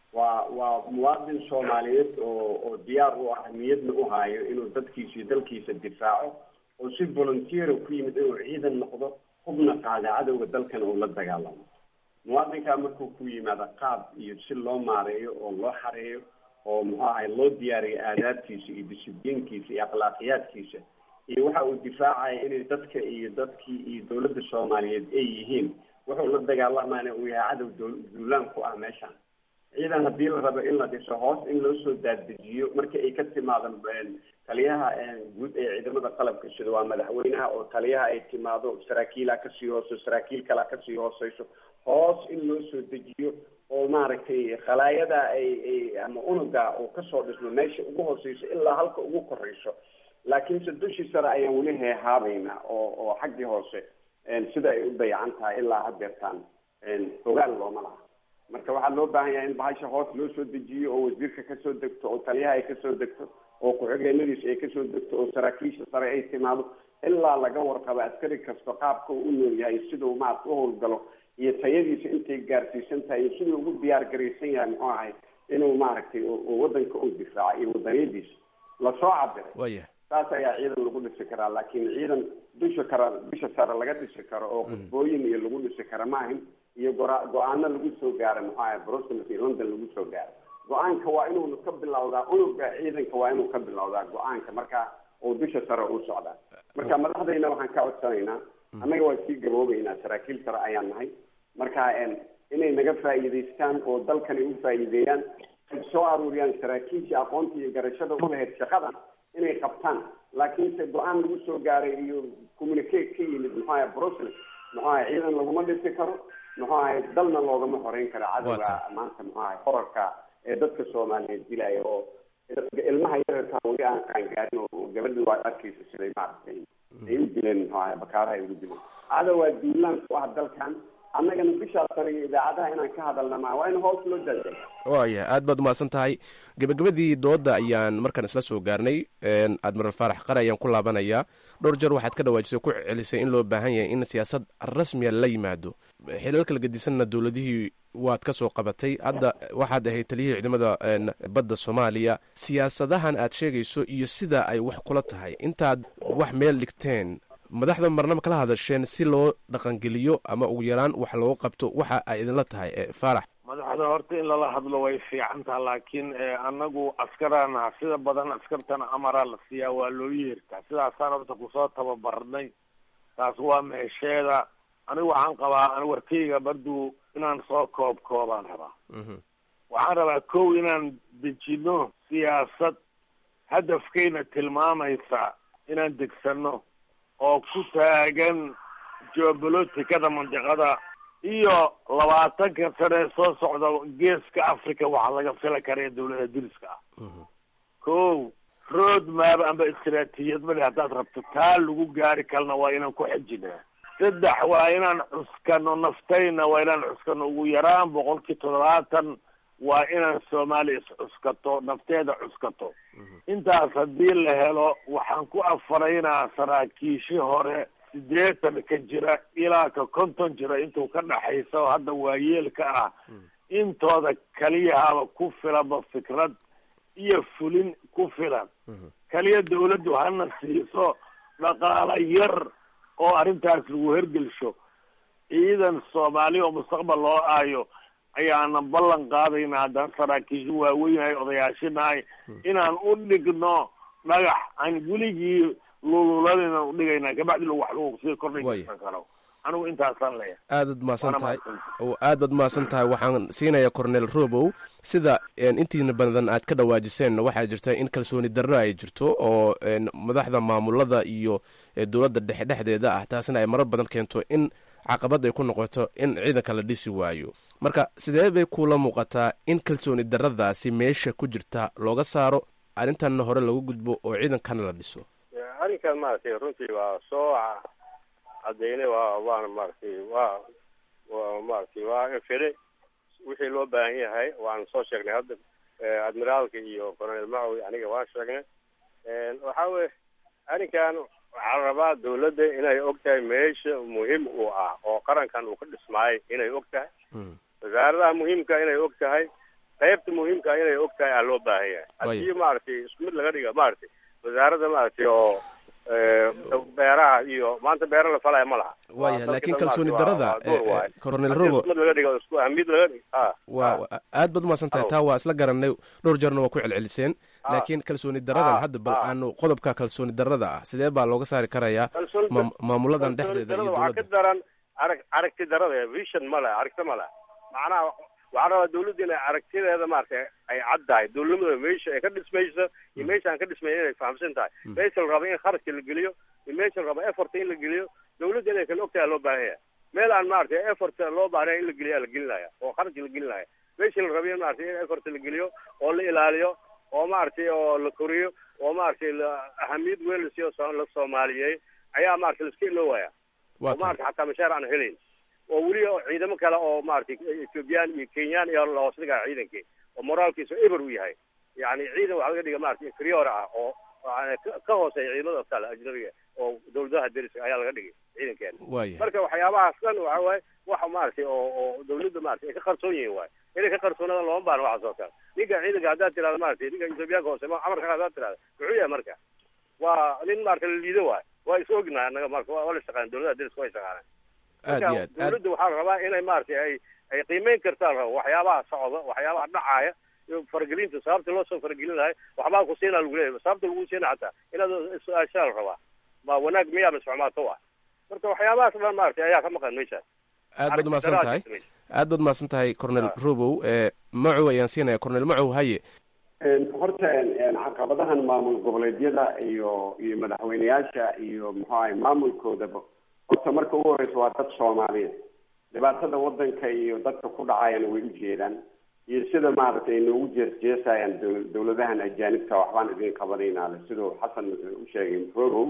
waa waa muwaadin soomaaliyeed oo oo diyaar u ah niyadna u haayo inuu dadkiisa iyo dalkiisa difaaco oo si volunteer ku yimid inuu ciidan noqdo hubna qaada cadowga dalkana uu la dagaalamo muwaadinkaa markuu ku yimaado qaab iyo si loo maareeyo oo loo xareeyo oo muxuu ahay loo diyaariyo aadaabtiisa iyo disiblinkiisa iyo akhlaaqiyaadkiisa iyo waxa uu difaacaya inay dadka iyo dadkii iyo dawladda soomaaliyeed ay yihiin wuxuu la dagaalamaana uu yahay cadow dow- duulaan ku ah meeshan ciidan haddii la rabo in la dhiso hoos in loo soo daaddejiyo markii ay ka timaado taliyaha guud ee ciidamada qalabka sida waa madaxweynaha oo taliyaha ay timaado saraakiilaa kasii hooso saraakiil kalaa kasii hooseyso hoos in loo soo dejiyo oo maaragtay khalaayada ay ay ama unuga uu kasoo dhismo meesha ugu hooseyso ilaa halka ugu koreyso laakiinse dushii sare ayaan weli heehaabayna oo oo xaggii hoose sida ay u dayacan tahay ilaa hadeertaan ogaal looma laha marka waxaa loo baahan yahay in bahasha hoos loo soo dejiyo oo wasiirka kasoo degto oo taliyaha ay kasoo degto oo ku-xigeenadiisa ay kasoo degto oo saraakiisha sare ay timaado ilaa laga warqabo askari kasta qaabka uu u nool yahay siduu maarata u howlgalo iyo tayadiisa intay gaarsiisan tahay iyo siduu ugu diyaar garaysan yahay muxuu ahay inuu maaragtay wadanka u difaaco iyo wadaniyadiisa lasoo cabiray waya saas ayaa ciidan lagu dhisi karaa laakiin ciidan dusha kara dusha sare laga dhisi karo oo qudbooyin iyo lagu dhisi kara maahin iyo gora go-aano lagu soo gaaro muxuu ahay brussels iyo london lagu soo gaaro go-aanka waa inuu ka bilowdaa unuga ciidanka waa inuu ka bilowdaa go-aanka marka uu dusha sare u socdaa marka madaxdayna waxaan ka codsanaynaa annaga waa sii gaboobeynaa saraakiil sare ayaan nahay marka inay naga faa'iidaystaan oo dalkani u faa'iideeyaan ay soo aruuriyaan saraakiishii aqoonta iyo garashada u lahayd shaqadan inay qabtaan laakiinse go-aan lagu soo gaaray iyo communicate ka yimid muxuu ahay brussels muxuu ahay ciidan laguma dhisi karo muxuu ahay dalna loogama horeyn karo cadowga maanta muxuu ahay horarka ee dadka soomaaliyeed dilaya oo ilmaha yararkaa weli aan qaangaarin oo gabadhi waa arkaysa siday maaragtay ay u dileen muxuu ahay bakaaraha ay ugu dileen cadowaa duulaan ku ah dalkan annagana bishaa sare iyo idaacadaha inaan ka hadalna maa waa in hoos loo daadega waaya aad baad umahadsan tahay gebagabadii dooda ayaan markaan isla soo gaarnay admiral faarax qare ayaan ku laabanayaa dhowr jeer waxaad ka dhawaajisay ku celisay in loo baahan yahay in siyaasad rasmiya la yimaado xilal kala gedisanna dowladihii waad ka soo qabatay hadda waxaad ahayd taliyihii ciidamada badda soomaaliya siyaasadahan aad sheegayso iyo sida ay wax kula tahay intaad wax meel dhigteen madaxda marnaba kala hadasheen si loo dhaqangeliyo ama ugu yaraan wax looga qabto waxa ay idinla tahay faarax madaxda horta in lala hadlo way fiican taha laakiin anagu askarana sida badan askartana amaraa la siiyaa waa loo yeertaa sidaasaan horta kusoo tababarnay taas waa meesheeda anigu waxaan qabaa an warkayga barduu inaan soo koob koobaan rabaa waxaan rabaa kow inaan dejino siyaasad hadafkayna tilmaamaysa inaan degsano oo ku taagan geobolotikada mandiqada iyo labaatanka sane soo socda geeska africa waxaa laga fila karaya dawlada diriska ah ko road map amba istraatijiyad male haddaad rabto taa lagu gaari kalna waa inaan ku xejinaa saddex waa inaan cuskano naftayna waa inaan cuskano ugu yaraan boqolkii toddobaatan waa inaan soomaaliya iscuskato nafteeda cuskato intaas haddii la helo waxaan ku afaraynaa saraakiishi hore sideetan ka jira ilaa ka konton jira intuu ka dhaxaysa oo hadda waayeelka ah intooda kaliyahaaba ku filanba fikrad iyo fulin ku filan kaliya dawladdu hana siiso dhaqaalo yar oo arrintaas lagu hergelsho ciidan soomaaliya oo mustaqbal loo aayo ayaana ballan qaadayna haddaan saraakiisha waaweynahay odayaashinahay inaan u dhigno dhagax aan weligii lululadayna udhigayna kabacdi wax lagu sii kordhaysan karo anigu intaasaan leeyahay aadaad mahadsan tahay aad baad mahadsan tahay waxaan siinayaa cornel robow sida intiina badan aad ka dhawaajiseen waxaa jirta in kalsooni darro ay jirto oo madaxda maamulada iyo dowladda dhexe dhexdeeda ah taasina ay marar badan keento in caqabad ay ku noqoto in ciidanka la dhisi waayo marka sidee bay kula muuqataa in kalsooni darradaasi meesha ku jirta looga saaro arrintanna hore lagu gudbo oo ciidankana la dhiso arrinkan maaragtay runtii waa soo cadeynay waa waana maaragtay waa waa maaragtay waa infire wixii loo baahan yahay waan soo sheegnay hadda admiraalka iyo colonel macowi aniga waan sheegnay waxa weye arrinkan waxaa la rabaa dawladda inay og tahay meesha muhiim uu ah oo qarankan uu ka dhismaayay inay og tahay wasaaradaha muhiimka inay og tahay qaybta muhiimka inay og tahay aa loo baahan yahay haddii maaragtay isku mid laga dhiga maaragtay wasaaradda maaragtay oo beeraha iyo maanta beera la falaya ma laha waayahay laakiin kalsooni darada cornel robo mid laga dhigo isku ahmid laga dhig waa aad baad umahadsan tahay taa waa isla garanay dhowr jeerna waa ku celceliseen laakiin kalsooni daradan hadda bal aanu qodobka kalsooni darada ah sidee baa looga saari karayaa maamuladan dhexdeeda iyo waxaa ka daran arag aragti darada vision ma leh aragti ma leh macnaha waxaan rabaa dawladda inay aragtideeda maaragtay ay cad tahay dawladnimada meesha ay ka dhismayso iyo meesha aan ka dhismayn inay fahamsan tahay meesha la rabo in kharashka la geliyo iyo meesha la rabo effort in la geliyo dawladda inay kala ogtahay loo baahan yahay meel aan maaragtay effort loo baahnayn in la geliyo la gelinaya oo kharashka la gelinaya meesha la rabo in maaragtay in effort la geliyo oo la ilaaliyo oo maaragtay oo la koriyo oo maaragtay ahamiyad weyn la siiyo la soomaaliyeey ayaa maaragtay la iska iloowaya oo maaragtay xataa mashaar aan helayn oo weli ciidamo kale oo maaragtay ethoobiyan iyo kenyaan iyo la hoos dhigaa ciidankii oo moraalkiisu eber u yahay yani ciidan waxa laga dhiga maaragtay inferior ah oo ka hooseeya ciidamada kale ajnabiga oo dawladaha deriska ayaa laga dhigay ciidankeena marka waxyaabahaas dhan waxa waaye waxa maaragtay oo oo dawladda maaragtay ay ka qarsoon yihiin waaye inay ka qarsoonada looma baahno waxaas oo kale ninka ciidanka haddaad tirahda maaragtay ninka ethoobiyaanka hoose amarka haddaad tirahda muxuu yahay marka waa nin maaragtay la liido waaye waa is ognahay annaga marka waa la shaqeyn dawladaha deriska way shaqaaneen aad iyo aad dawladda waxaa la rabaa inay maaragtay ay ay qiimeyn kartaa la rabo waxyaabaha socda waxyaabaha dhacaaya faragelinta sababta loo soo faragelin lahay waxbaa ku siinaa lagu leeyahay sababta lagu siina xataa inaad su-aashaa la rabaa ma wanaag miyaa mise xumaato wa marka waxyaabahaas dhan maaragtay ayaa ka maqan meeshaas aad baad umahadsan tahay aad baad umahadsan tahay cornel robow macow ayaan siinaya cornel macow haye horta caqabadahan maamul goboleedyada iyo iyo madaxweyneyaasha iyo muxuu ahay maamulkoodaba horta marka ugu horeysa waa dad soomaaliyeed dhibaatada wadanka iyo dadka ku dhacayana way u jeedaan iyo sida maaragtay ay noogu jeesjeesayaan dawladahan ajaanibka waxbaan idin qabanaynaale siduu xasan u sheegay rogow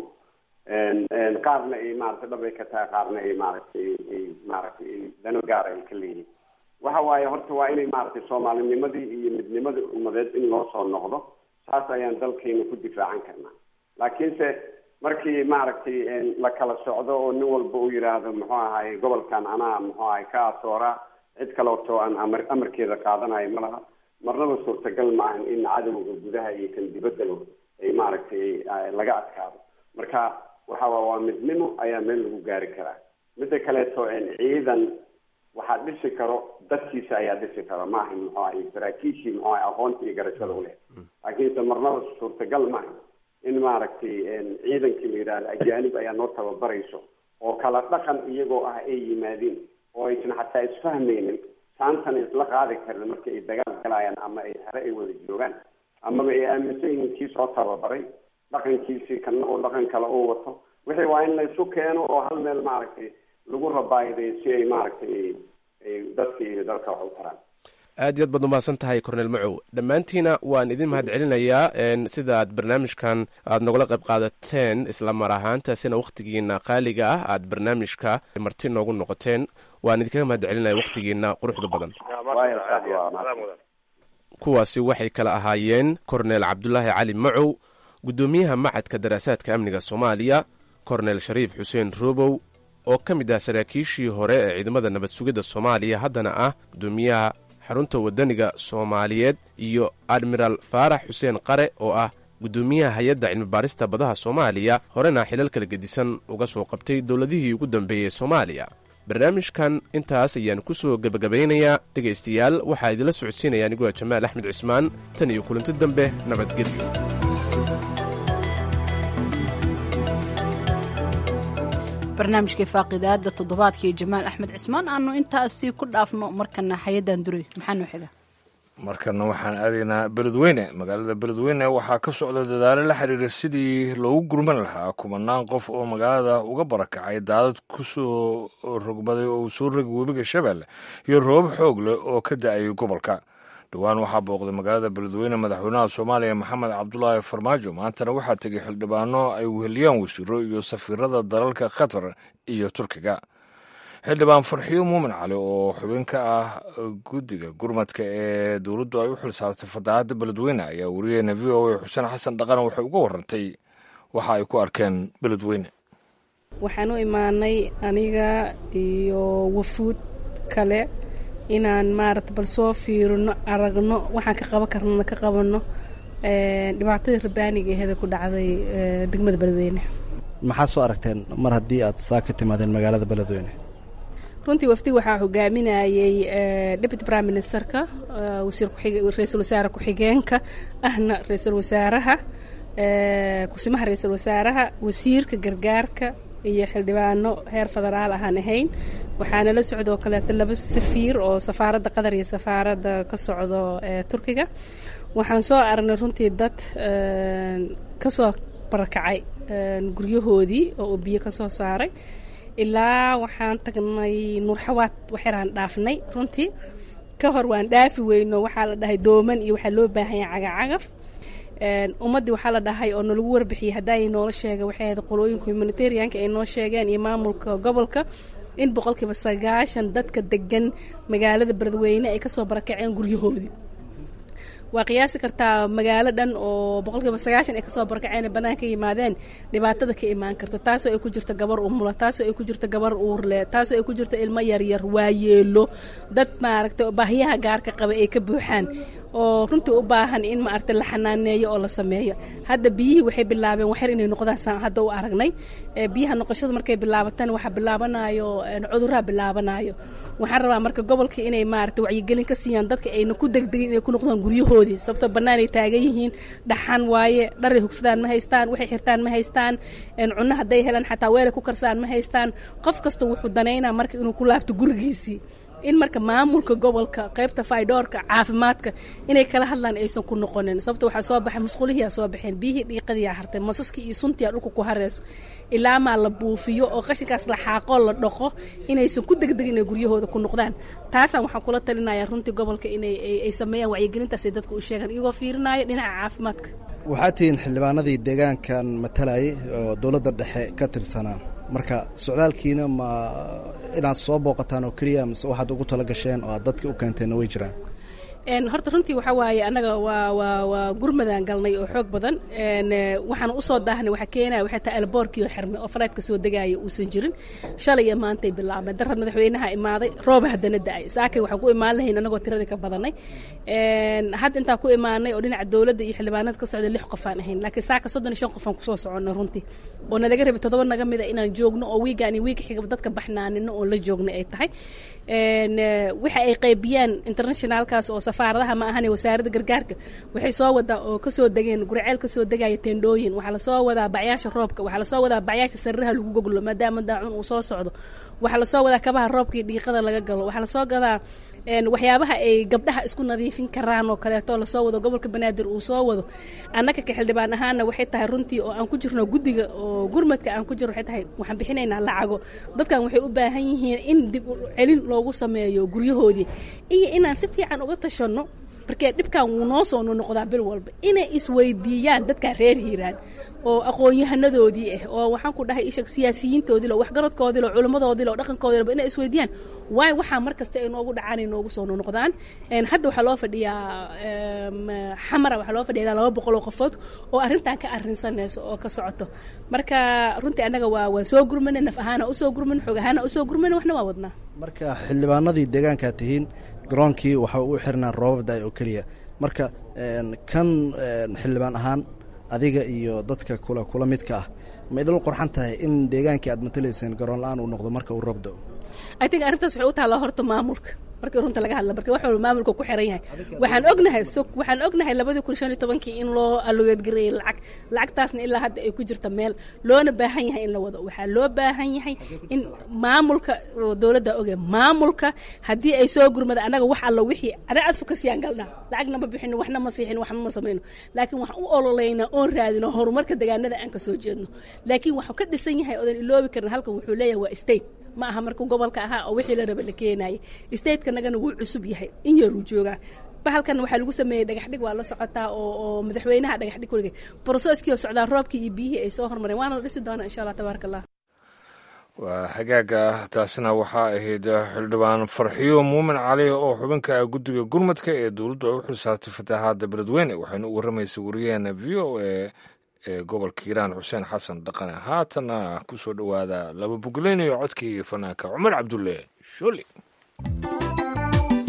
qaarna ay maaragtay dhabay ka tahay qaarna ay maaragtay ay maaragtay dano gaara ay ka leeyihiin waxa waaye horta waa inay maaragtay soomaalinimadii iyo midnimadii ummadeed in loo soo noqdo saas ayaan dalkayna ku difaacan karnaa laakiinse markii maaragtay la kala socdo oo nin walba uu yidhaahdo muxuu ahay gobolkan anaa muxuu ahay ka asoora cid kaleoto aan amar amarkeeda qaadanayo ma laha marnaba suurtagal maahan in cadowga gudaha iyo kan dibaddaba ay maaragtay laga adkaado marka waxa waa waa midnimo ayaa meel lagu gaari karaa midda kaleeto ciidan waxaa dhisi karo dadkiisa ayaa dhisi karo maaha muxuu ahay saraakiishii muxuu ahay aqoonta iyo garashada u leh laakiinse marnaba suurtagal maaha in maaragtay ciidankii la yidhahdo ajaanib ayaa noo tababarayso oo kala dhaqan iyagoo ah ay yimaadeen oo aysan xataa isfahmaynin saantana isla qaadi karin marka ay dagaal galayaan ama ay hore ay wada joogaan amaba ay aaminsan yihiin kii soo tababaray dhaqankiisii kana oo dhaqan kale uu wato wixii waa in la isu keeno oo hal meel maaragtay lagu rabaayiday si ay maaragtay dadka iyo dalka wax u taraan aad iyo aad baad umahadsan tahay cornel macow dhammaantiina waan idin mahad celinayaa sida aad barnaamijkan aad nogala qayb qaadateen isla mar ahaantaasina wakhtigiina qaaliga ah aad barnaamijka marti noogu noqoteen waan idinkaga mahad celinaya wakhtigiina quruxda badan kuwaasi waxay kala ahaayeen cornel cabdulaahi cali macow guddoomiyaha macadka daraasaadka amniga soomaaliya cornel shariif xuseen robow oo ka mid ah saraakiishii hore ee ciidamada nabad sugidda soomaaliya haddana ah guddoomiyaha xarunta waddaniga soomaaliyeed iyo admiraal faarax xuseen qare oo ah guddoomiyaha hay-adda cilmibaarista badaha soomaaliya horena xilal kala gedisan uga soo qabtay dowladihii ugu dambeeyey soomaaliya barnaamijkan intaas ayaan ku soo gebagabaynayaa dhegaystayaal waxaa idinla socodsiinaya aniguwa jamaal axmed cismaan tan iyo kulanti dambe nabadgelyo barnaamijkai faaqidaada toddobaadkii jamaal axmed cismaan aanu intaasi ku dhaafno markana hay-addan duray maxaa noo xiga markana waxaan aadaynaa beledweyne magaalada beledweyne waxaa ka socda dadaalo la xiriira sidii loogu gurman lahaa kumanaan qof oo magaalada uga barakacay daadad ku soo rogmaday oo uu soo rogi webiga shabeelle iyo roobab xoog leh oo ka da-ayay gobolka dhowaan waxaa booqday magaalada beledweyne madaxweynaha soomaaliya maxamed cabdulaahi farmaajo maantana waxaa tegay xildhibaano ay weheliyaan wasiiro iyo safiirada dalalka qatar iyo turkiga xildhibaan farxiyo muumin cali oo xubin ka ah guddiga gurmadka ee dowladdu ay u xil saartay fadaacadda beledweyne ayaa wariyeena v o a xuseen xasan dhaqan waxay uga warantay waxa ay ku arkeen beledweyne waxaan u imaanay aniga iyo wafuud kale inaan maarata bal soo fiirino aragno waxaan ka qaban karnana ka qabanno dhibaatadii rabaaniga aheeda ku dhacday degmada beledweyne maxaa soo aragteen mar haddii aad saa ka timaadeen magaalada beledweyne runtii wafdi waxaa hogaaminayey deputy prime ministerka wasiir ra-iisul wasaare ku-xigeenka ahna ra-iisul wasaaraha kusimaha ra-iisul wasaaraha wasiirka gargaarka iyo xildhibaano heer federaal ahaan ahayn waxaana la socdoo kaleeto laba safiir oo safaaradda qatar iyo safaaradda ka socdo turkiga waxaan soo aragnay runtii dad kasoo barakacay guryahoodii oo uu biyo ka soo saaray ilaa waxaan tagnay nuurxawaad waxyaraan dhaafnay runtii ka hor waan dhaafi weyno waxaa la dhahay dooman iyo waxaa loo baahanya cagacagaf ummaddii waxaa la dhahay oo nalagu warbixiyey haddaay noola sheega waxay ahayd qolooyinka humanitarianka ay noo sheegeen iyo maamulka gobolka in boqolkiiba sagaashan dadka degan magaalada beledweyne ay kasoo barakaceen guryahoodii waa qiyaasi kartaa magaalo dhan oo boqolkiiba sagaashan ay kasoo barakaceen banaanka yimaadeen dhibaatada ka imaan karta taasoo ay ku jirto gabar umula taasoo ay ku jirto gabar uurle taasoo ay ku jirto ilmo yaryar waayeelo dad maaragtay baahiyaha gaarka qaba ay ka buuxaan oo runtii u baahan in maaragtay la xanaaneeyo oo la sameeyo hadda biyihii waxay bilaabeen waxyar inay noqdaan saan hadda u aragnay biyaha noqoshada markay bilaabataan waxaa bilaabanayo cudurraa bilaabanayo waxaan rabaa marka gobolka inay maaragtay wacyigelin ka siiyaan dadka ayna ku degdegin inay ku noqdaan guryahoodii sababtoo bannaan ay taagan yihiin dhaxan waaye dharay hugsadaan ma haystaan waxay xirtaan ma haystaan cunno hadday helaan xataa weelay ku karsaan ma haystaan qof kasta wuxuu danaynaa marka inuu ku laabto gurigiisii in marka maamulka gobolka qaybta faydoorka caafimaadka inay kala hadlaan aysan ku noqonin sababta waxaa soo baxay musqulihiyaa soo baxeen biyihii dhiiqadiyaa hartay masaskii iyo suntiyaa dhulka ku hareyso ilaa maa la buufiyo oo qashinkaas la xaaqoo la dhaqo inaysan ku degdegin inay guryahooda ku noqdaan taasaan waxaan kula talinayaa runtii gobolka inay ay sameeyaan wacyigelintaas ay dadka u sheegaan iyagoo fiirinaayo dhinaca caafimaadka waxaad tihiin xildhibaanadii deegaankan matalayay oo dowladda dhexe ka tirsanaa marka socdaalkiina ma inaad soo booqataan oo keliya mise waxaad ugu tala gasheen oo aad dadka u keenteenna way jiraan horta runtii waxaa waaye annaga waa waa waa gurmadaan galnay oo xoog badan waxaan usoo daahnay waxaa keenaya waxay tahay alboorkii oo xirmay oo falaydka soo degaaya uusan jirin shalay iyo maantay bilaabmay darad madaxweynaha imaaday rooba haddana da-ay saakay waxaan ku imaan lahayn annagoo tiradii ka badanay hadda intaan ku imaanay oo dhinaca dowladda iyo xildhibaanada ka socda lix qofaan ahayn laakiin saaka soddon iyo shan qofaan kusoo soconnay runtii oo nalaga rabay toddoba naga mida inaan joogno oo wiigaan iyo wiiga xiga dadka baxnaanino oo la joognay ay tahay waxa ay qaybiyaan internationaalkaas oo safaaradaha ma ahane wasaaradda gargaarka waxay soo wadaa oo kasoo degeen guriceel kasoo degaya tendhooyin waxaa lasoo wadaa bacyaasha roobka waxaa lasoo wadaa bacyaasha sariraha lagu goglo maadaama daacun uu soo socdo waxaa lasoo wadaa kabaha roobkii dhiiqada laga galo waxaa lasoo gadaa waxyaabaha ay gabdhaha isku nadiifin karaan oo kaleeto lasoo wado gobolka banaadir uu soo wado annaga ka xildhibaan ahaana waxay tahay runtii oo aan ku jirno guddiga oo gurmadka aan ku jirno waxay tahay waxaan bixinaynaa lacago dadkan waxay u baahan yihiin in dib celin loogu sameeyo guryahoodii iyo inaan si fiican uga tashanno markee dhibkan wuu noo soo noqdaa bil walba inay isweydiiyaan dadkaa reer hiiraan oo aqoon-yahanadoodii ah oo waxaan ku dhahay ishag siyaasiyiintoodii lo waxgaradkoodii lo culimmadoodii lo dhaqankoodii lo inay isweydiiyaan waayo waxaa mar kasta ay noogu dhacaan ay noogu soo noqdaan hadda waxaa loo fadhiyaa xamara waxaa loo fadhiya ilaa laba boqol oo qofood oo arrintan ka arrinsanayso oo ka socoto marka runtii annaga waa waa soo gurmana naf ahaana usoo gurman xoog ahaana usoo gurmana waxna waa wadnaa marka xildhibaanadii deegaankaa tihiin garoonkii waxa u xirnaa roobab da-ay oo keliya marka kan xildhibaan ahaan adiga iyo dadka kula kula midka ah ma idil qorxan tahay in deegaankii aad matalayseen garoon la-aan uu noqdo marka uu roob da-o i think arrintaas waxay u taallaa horta maamulka markii runta laga hadla marka wax walba maamulka ku xiran yahay waxaan ognahay waxaan ognahay labadii kun shan iyo tobankii in loo alogeedgareeyey lacag lacagtaasna ilaa hadda ay ku jirta meel loona baahan yahay in la wado waxaa loo baahan yahay in maamulka dowladda oge maamulka haddii ay soo gurmada annaga wax alla wixii ana adfokasiyaan galnaa lacagna ma bixino waxna ma siixin waxna ma samayno laakiin waxaan u ololeynaa oon raadino horumarka deegaanada aan ka soo jeedno laakiin waxuu ka dhisan yahay oodan iloobi karin halkan wuxuu leeyahay waa state ma aha markuu gobolka ahaa oo wixii la raba la keenayay stateka nagana wuu cusub yahay in yaruu joogaa bahalkan waxaa lagu sameeyey dhagaxdhig waa la socotaa oo oo madaxweynaha dhagaxdhig kuligay broseskii oo socdaa roobkii iyo biyihii ay soo hormareen waana la dhisi doonaa insha allah tabaaraka allah waa hagaaga taasina waxaa ahayd xildhibaan farxiyo muumin cali oo xubinka guddiga gurmadka ee dowladdu ay u xilsaartay fatahaadda beledweyne waxayna u warramaysay wariyaheena v o a ee gobolka hiiraan xuseen xasan dhaqane haatana ku soo dhowaada laba bugleyn iyo codkii fanaanka cumar cabdulle shooli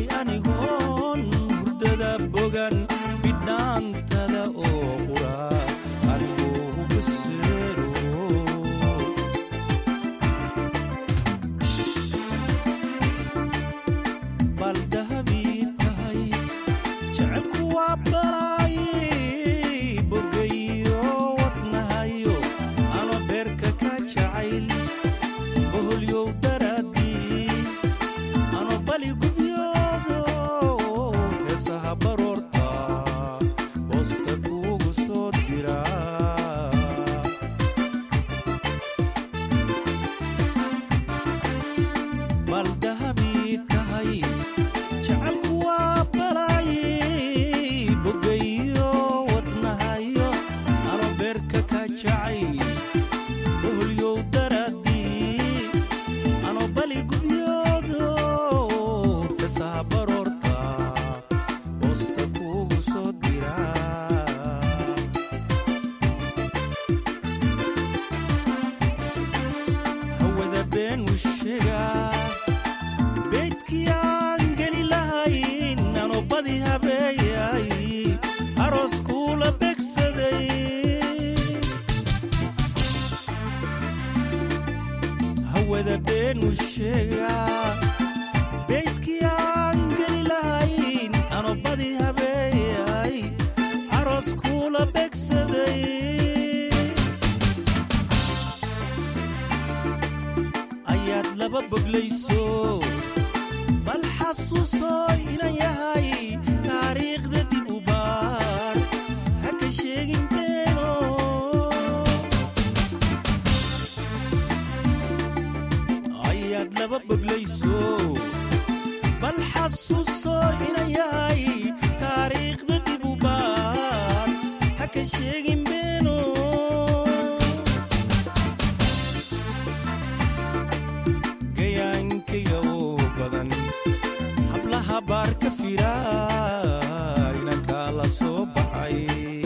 anigoon hurdada bogan bidhaantada oo qura anigoo hubaseero bal dahabii tahay jecelku waa balaayi bogayo wadnahayo ano beerka ka jacayl boholyow daraadii ano bali gubyoodo heesaha baroorta boosta kuugu soo dira bal dahabii tahay jecelku waa balaayi bogayo wadnahayo ano beerka ka jacayl boholyow daraadii ano bali gubyoodo heesaha baroorta boosta kuugu soo dira hawada been u sheegaa beydkii aan geli lahayn ano badi habeeyay aroos kuula begsaday hawada been u sheegaa beydkii aan geli lahayn ano badi habeeyay aroos kuula begsaday ayaad laba boglayso bal xasuusoo inan yahay taariikhda dib u baar ha ka sheegin beeno ayaad laba boglayso bal xasuusoo inan yahay taariikhda dib u baar ha ka sheegin beeno gayaankayga oo badan hablaha baar ka fira inankaa la soo baxay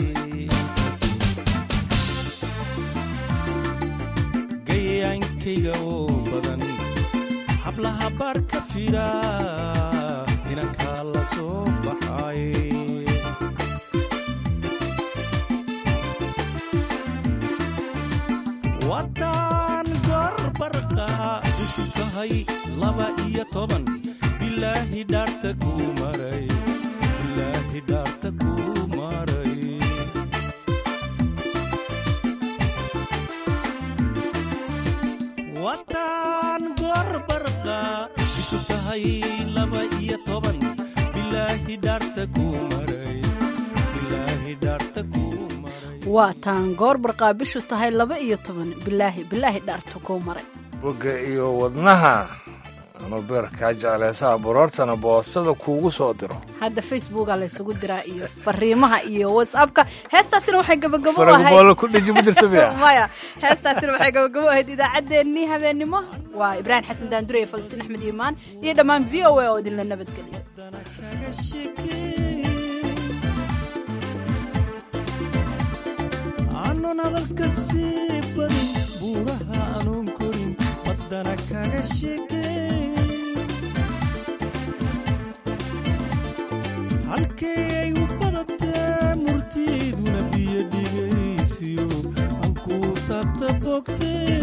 gayaankayga oo badan hablaha baar ka fira inankaa la soo baxay wadan gorbarqa ishu tahay laba iyo toban bilaahi dhaarta kuu maray bilaahi dhaarta kuu maray wadan gorbarqa ishu tahay laba iyo toban bilaahi dhaarta kuu maray bilaahi dhaarta kuu waa taan goor barqaa bishu tahay laba iyo toban bilaahi bilaahi dhaarta kuu maray bogga iyo wadnaha anuu beerkaa jeclaysaha baroortana boostada kuugu soo diro hadda facebooka laysugu diraa iyo fariimaha iyo whatsappka heestaasina waxay gabagabo u faragboolo ku dheji ma jirta miya maya heestaasina waxay gabagabo ahayd idaacaddeenii habeennimo waa ibraahim xasan daandure iyo falastiin axmed iimaan iyo dhammaan v o a oo idinla nabadgeliya aanun hadalka sii badin buuraha anuun korin waddana kaga sheekeyn halkay ay u badatee murtiiduna biyo dhigaysiyo halkuu taabta bogtee